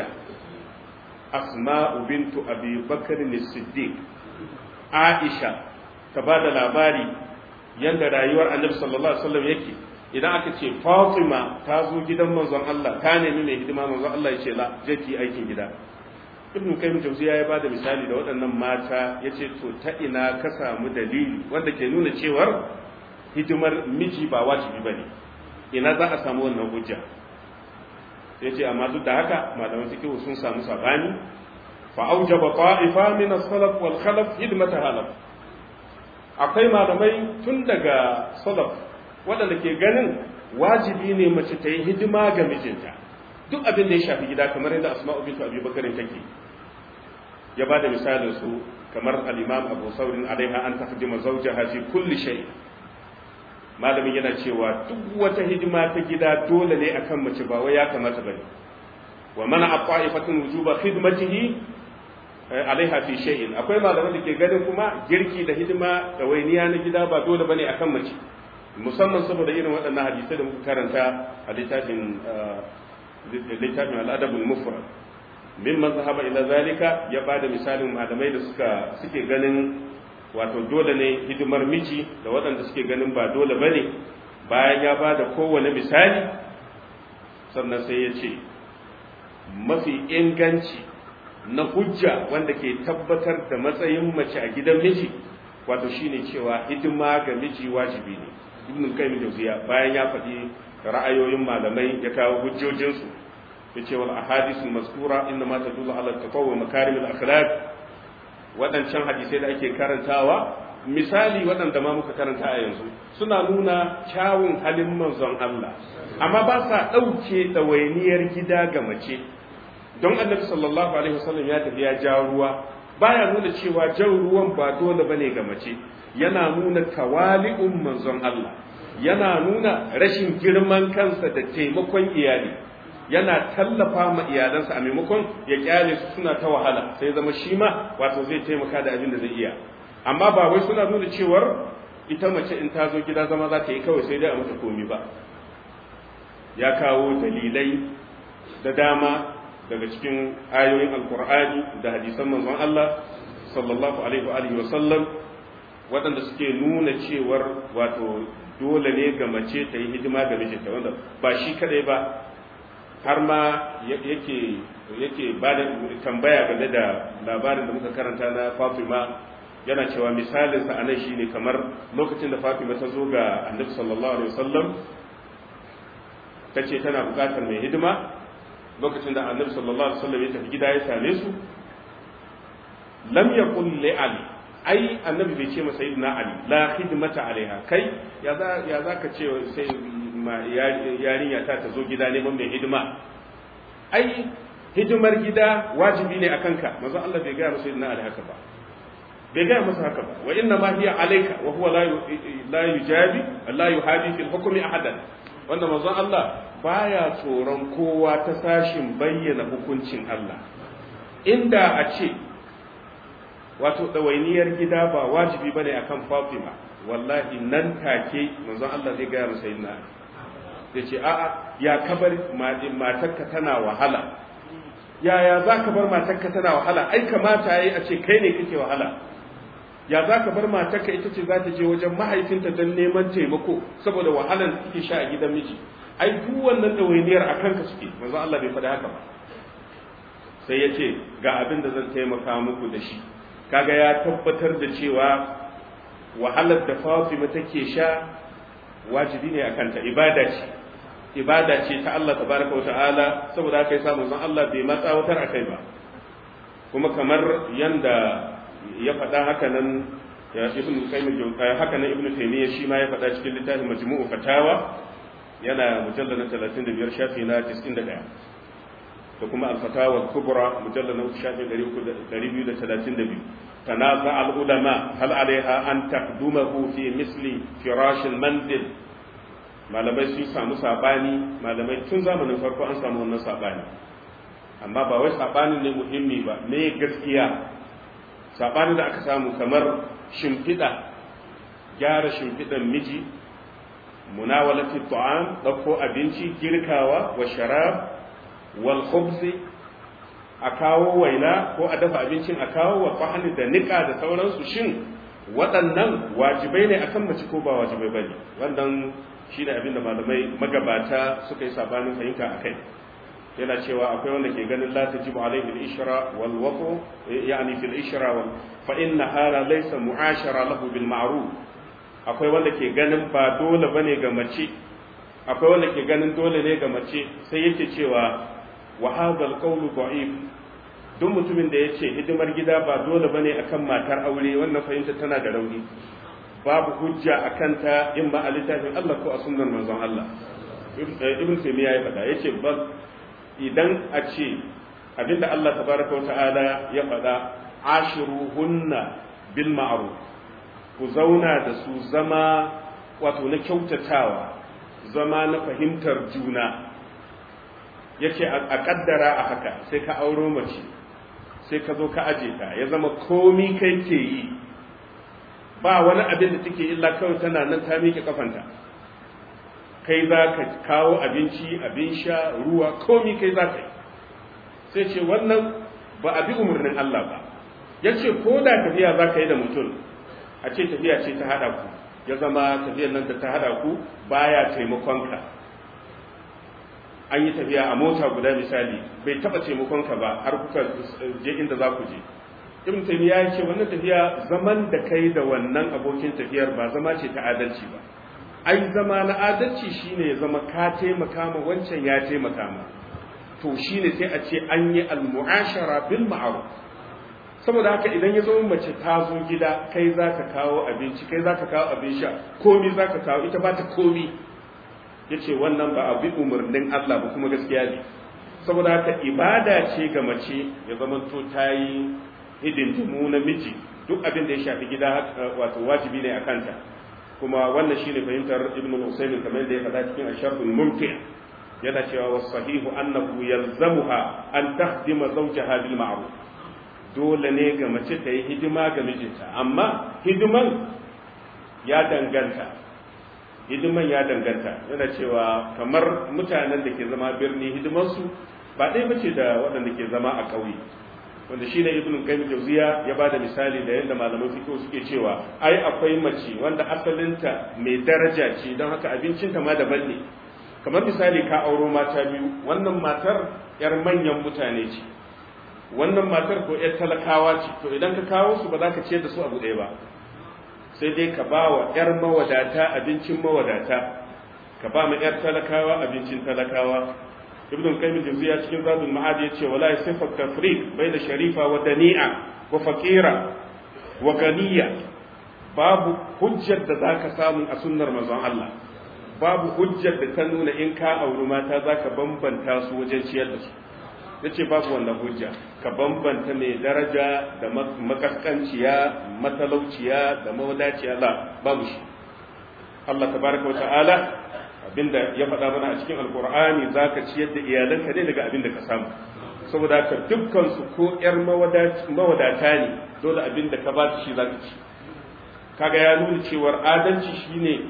asma'u bintu abi bakar siddiq aisha ta ba da labari yadda rayuwar annabi sallallahu alaihi wasallam yake idan aka ce fatima ta zo gidan manzon Allah ta nemi mai hidima manzon Allah ya ce la je ki aikin gida ibnu kayyim jawziya ya bada misali da waɗannan mata yace to ta ina ka samu dalili wanda ke nuna cewar hidimar miji ba wajibi bane ina za a samu wannan hujja sai ce amma duk da haka malaman fiqh sun samu sabani fa aujaba ta'ifa min as-salaf wal khalaf hidmata halaf akwai malamai tun daga salaf waɗanda ke ganin wajibi ne mace ta yi hidima ga mijinta duk abin da ya shafi gida kamar yadda asma'u bintu abi bakarin take ya ba da misalin su kamar al-imam abu saurin alaiha an taqdima zawjaha fi kulli shay malamin yana cewa duk wata hidima ta gida dole ne akan mace ba wai ya kamata bane wa mana aqaifatun wujuba khidmatihi alaiha fi shay'in akwai malaman da ke ganin kuma girki da hidima da wainiya na gida ba dole bane akan mace musamman saboda irin waɗannan hadisai da muka karanta a littafin littafin al'adabul mufrad min mazhaba ila zalika ya bada misalin malamai da suka suke ganin wato dole ne hidimar miji da waɗanda suke ganin ba dole bane bayan ya bada kowane misali sannan sai ya ce mafi inganci na hujja wanda ke tabbatar da matsayin mace a gidan miji wato shine cewa hidima ga miji wajibi ne ibn qayyim jawziya bayan ya faɗi ra'ayoyin malamai ya kawo hujjojinsu ya ce wal ahadithul mazkura inna ma tadullu ala taqawwa makarim al akhlaq wadancan hadisai da ake karantawa misali waɗanda ma muka karanta a yanzu suna nuna kyawun halin manzon Allah amma ba sa ɗauke ɗawainiyar gida ga mace don annabi sallallahu alaihi wasallam ya tafi ya ja ruwa baya nuna cewa jan ruwan ba dole bane ga mace yana nuna tawali'un manzon Allah yana nuna rashin girman kansa da taimakon iyali yana tallafa ma iyalansa a maimakon ya kyale su suna ta wahala sai zama shi ma wato zai taimaka da abin da zai iya amma ba wai suna nuna cewar ita mace in ta zo gida zama za ta yi kawai sai dai a mata komi ba ya kawo dalilai da dama daga cikin ayoyin alkur'ani da hadisan manzon Allah sallallahu alaihi wa sallam waɗanda suke nuna cewar wato dole ne ga mace ta yi hidima ga mijinta wanda ba shi kadai ba har ma yake yake ba da tambaya game da labarin da muka karanta na Fatima yana cewa misalin sa anan shine kamar lokacin da Fatima ta zo ga Annabi sallallahu alaihi wasallam tace tana bukatar mai hidima lokacin da Annabi sallallahu alaihi wasallam ya tafi gida ya same su lam yaqul li Ali ai Annabi bai ce masa sayyidina Ali la khidmata alaiha kai ya za ya zaka ce sai yarinya ta ta zo gida neman mai hidima ai hidimar gida wajibi ne akan ka manzo Allah bai gaya masa sayyidina Ali haka ba bai gaya masa haka ba wa inna ma hiya alayka wa huwa la la yujabi la yuhadi fil hukmi ahadan wanda manzo Allah baya tsoron kowa ta sashin bayyana hukuncin Allah inda a ce wato ɗawainiyar gida ba wajibi bane akan Fatima wallahi nan take manzon Allah zai gaya masa sayyidina zai ce a'a ya kabar matarka tana wahala yaya za ka bar matarka tana wahala ai kamata yayi a ce kai ne kake wahala ya za ka bar matarka ita ce za ta je wajen mahaifinta don neman taimako saboda wahalar da take sha a gidan miji ai duk wannan ɗawainiyar a kanka suke manzon Allah bai faɗi haka ba sai ya ce ga abin da zan taimaka muku da shi kaga ya tabbatar da cewa wahalar da Fatima take sha wajibi ne akan ta ibada ce ibada ce ta Allah tabaraka wa ta'ala saboda haka yasa manzon Allah bai matsawatar akai ba kuma kamar yanda ya faɗa haka nan ya ibnu qayyim al haka nan ibnu taymiyyah shi ma ya faɗa cikin littafin majmu'u fatawa yana mujallal na 35 shafi na 91 da kuma al-fatawa al-kubra mujallal na shafi 232 تنازع العلماء هل عليها أن تخدمه في مثل فراش المنزل malamai sun samu sabani malamai tun zamanin farko an samu wannan sabani amma ba wai sabanin ne muhimmi ba me gaskiya sabanin da aka samu kamar shimfiɗa gyara shimfiɗan miji munawalati ta'am ɗauko abinci girkawa wa sharab wal khubzi a kawo waina ko a dafa abincin a kawo wa fahani da nika da sauransu shin waɗannan wajibai ne akan mace ko ba wajibai bane wannan shi ne abinda malamai magabata suka yi sabanin fahimta a kai yana cewa akwai wanda ke ganin la tajibu alaihi al-ishra wal waqu yani fil ishra wal fa inna hala laysa mu'ashara lahu bil ma'ruf akwai wanda ke ganin ba dole bane ga mace akwai wanda ke ganin dole ne ga mace sai yake cewa wa hadha al-qawlu da'if duk mutumin da yace hidimar gida ba dole bane akan matar aure wannan fahimta tana da rauni babu hujja a kanta in ba a littafin Allah ko a sunnar manzon Allah ibn taymiya ya faɗa yace bal idan a ce abinda Allah tabaraka wa ta'ala ya faɗa ashiruhunna bil ma'ruf ku zauna da su zama wato na kyautatawa zama na fahimtar juna yace a kaddara a haka sai ka auro mace sai ka zo ka aje ta ya zama komi kai ke yi ba wani abin da take illa kawai tana nan ta miƙe kafanta kai za ka kawo abinci abin sha ruwa komi kai za ka yi sai ce wannan ba a bi umarnin Allah ba ya ce ko da tafiya za ka yi da mutum a ce tafiya ce ta haɗa ku ya zama tafiyar nan da ta haɗa ku baya taimakonka an yi tafiya a mota guda misali bai taɓa taimakonka ba har kuka je inda za ku je ibn taymiya ya ce wannan tafiya zaman da kai da wannan abokin tafiyar ba zama ce ta adalci ba ai zama na adalci shine ya zama ka taimaka ma wancan ya taimaka ma to shine sai a ce an yi al-mu'ashara bil ma'ruf saboda haka idan ya zo mace ta zo gida kai za ka kawo abinci kai za ka kawo abin sha komi za ka kawo ita ba ta komi ya ce wannan ba a bi umarnin Allah ba kuma gaskiya ne saboda haka ibada ce ga mace ya zama to ta yi hidindimu na miji duk abin da ya shafi gida wato wajibi ne a kanta kuma wannan shine fahimtar ibn al-usaymin kamar da ya faɗa cikin asharhul mumti yana cewa was sahihu annahu yalzamuha an tahdima zawjaha bil ma'ruf dole ne ga mace ta yi hidima ga mijinta amma hidiman ya danganta hidiman ya danganta yana cewa kamar mutanen da ke zama birni hidimansu ba ɗaya bace da waɗanda ke zama a ƙauye wanda shine ibn qayyim jawziya ya bada misali da yadda malaman fiqh suke cewa ai akwai mace wanda asalinta mai daraja ce don haka abincinta ma daban ne kamar misali ka auro mata biyu wannan matar yar manyan mutane ce wannan matar ko yar talakawa ce to idan ka kawo su ba za ka ciyar da su abu ɗaya ba sai dai ka ba wa yar mawadata abincin mawadata ka ba ma yar talakawa abincin talakawa ibn qayyim jawziya cikin zadul ma'ad yace wala yasifu tafriq baina sharifa wa dani'a wa faqira wa ganiya babu hujjar da zaka samu a sunnar manzon Allah babu hujjar da ta nuna in ka auri mata zaka bambanta su wajen ciyar da su yace babu wannan hujja ka bambanta mai daraja da makaskanciya matalauciya da mawadaciya la babu shi Allah tabaraka wa ta'ala abinda ya faɗa mana a cikin alkur'ani za ka ciyar da iyalanka ne daga abinda ka samu saboda haka dukkansu ko ƴar mawadata ne dole abinda ka ba su shi za ka ci kaga ya nuna cewar adalci shine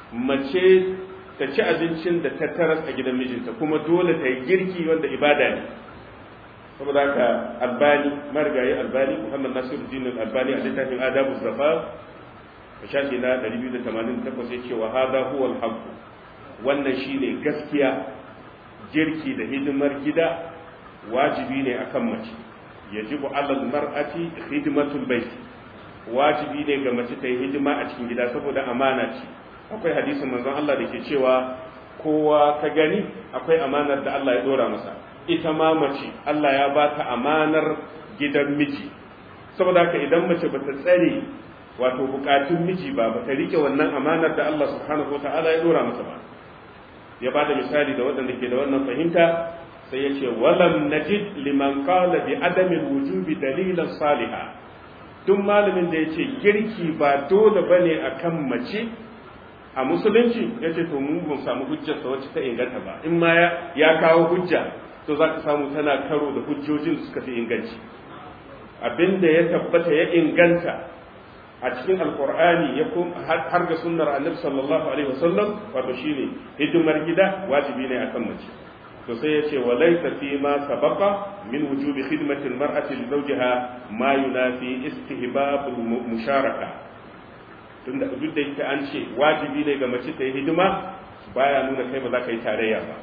mace ta ci abincin da ta taras a gidan mijinta kuma dole ta yi girki wanda ibada ne saboda haka albani marigayi albani muhammad nasiruddin albani a littafin adabu zafa a shafi na 288 ya ce wa hada huwa al wannan shine gaskiya girki da hidimar gida wajibi ne akan mace yajibu alal mar'ati khidmatul bait wajibi ne ga mace ta yi hidima a cikin gida saboda amana ce akwai hadisin manzon Allah da ke cewa kowa ka gani akwai amanar da Allah ya dora masa ita ma mace Allah ya ba ta amanar gidan miji saboda haka idan mace bata tsare wato bukatun miji ba bata rike wannan amanar da Allah subhanahu wataala ya dora masa ba ya ba da misali da waɗanda ke da wannan fahimta sai ya ce walam najid liman qala bi adami wujubi dalilan saliha duk malamin da ya ce girki ba dole bane akan mace a musulunci ya ce to mun ban samu hujjar sa wacce ta inganta ba in ma ya kawo hujja to za ka samu tana karo da hujjojin suka fi inganci abinda ya tabbata ya inganta a cikin alkur'ani ya har ga sunnar annabi sallallahu alaihi wasallam wato shine hidimar gida wajibi ne akan mace to sai ya ce walaysa fi ma sabaqa min wujubi khidmati almar'ati li zawjiha ma yunafi istihbab musharaka tunda duk da yake an ce wajibi ne ga mace ta yi hidima baya nuna kai ba za ka yi tarayya ba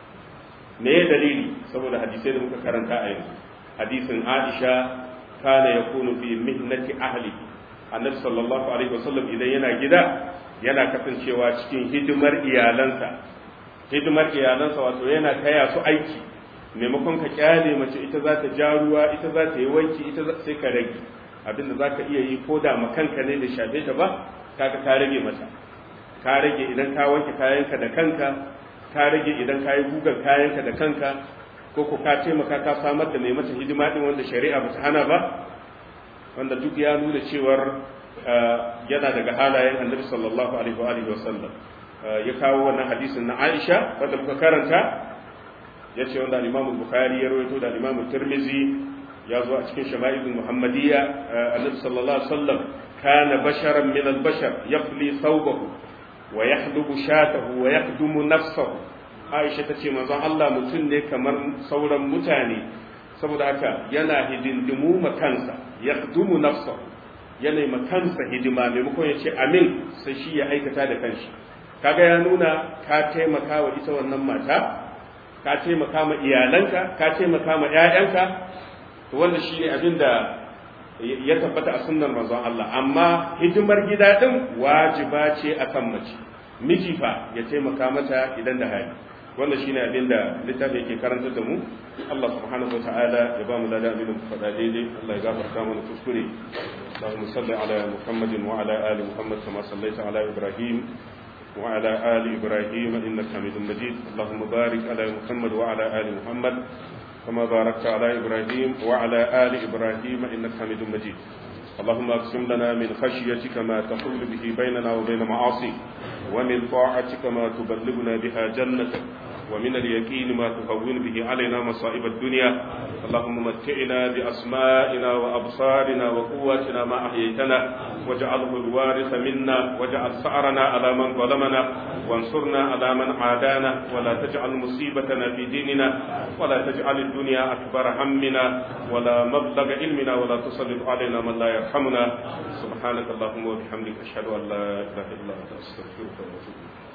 me ya dalili saboda hadisai da muka karanta a yanzu hadisin Aisha kana yakunu fi mihnati ahlihi annabi sallallahu alaihi wasallam idan yana gida yana kasancewa cikin hidimar iyalansa hidimar iyalansa wato yana taya su aiki maimakon ka kyale mace ita za ta ja ruwa ita za ta yi wanki ita sai ka rage abinda za ka iya yi ko da makanka ne da shafe ta ba kaga ka rage mata ka rage idan ka wanke kayanka da kanka ka rage idan ka yi gugan kayanka da kanka ko ko ka taimaka ka samar da mai mata hidima din wanda shari'a ba ta hana ba wanda duk ya nuna cewar yana daga halayen annabi sallallahu alaihi wa alihi wasallam ya kawo wannan hadisin na Aisha wanda muka karanta ya ce wanda Imam Bukhari ya rawaito da Imam Tirmidhi ya zo a cikin shama'il Muhammadiyya annabi sallallahu alaihi wasallam kana basharan min al-bashar yafli thawbahu wa yahdubu shatahu wa yaqdumu nafsahu Aisha tace manzon Allah mutum ne kamar sauran mutane saboda haka yana hidindimu ma kansa yaqdumu nafsahu yana ma kansa hidima maimakon ya ce amin sai shi ya aikata da kanshi kaga ya nuna ka taimaka wa ita wannan mata ka taimaka ma iyalanka ka taimaka ma ƴaƴanka to wanda shi ne abin da ya tabbata a sunnar manzon Allah amma hidimar gida din wajiba ce akan mace miji fa ya taimaka mata idan da hali wannan shine abin da littafin yake karanta da mu Allah subhanahu wataala ya ba mu da abin da faɗa daidai Allah ya gafarta mana kuskure اللهم صل على محمد وعلى آل محمد كما صليت على إبراهيم وعلى آل إبراهيم إنك حميد مجيد اللهم بارك على محمد وعلى آل محمد كما باركت على إبراهيم وعلى آل إبراهيم إنك حميد مجيد اللهم اقسم لنا من خشيتك ما تحول به بيننا وبين معاصيك ومن طاعتك ما تبلغنا بها جنتك ومن اليقين ما تهون به علينا مصائب الدنيا اللهم متعنا بأسمائنا وأبصارنا وقواتنا ما أحييتنا واجعله الوارث منا واجعل ثأرنا على من ظلمنا وانصرنا على من عادانا ولا تجعل مصيبتنا في ديننا ولا تجعل الدنيا أكبر همنا ولا مبلغ علمنا ولا تسلط علينا من لا يرحمنا سبحانك اللهم وبحمدك أشهد أن لا إله إلا أنت أستغفرك وأتوب إليك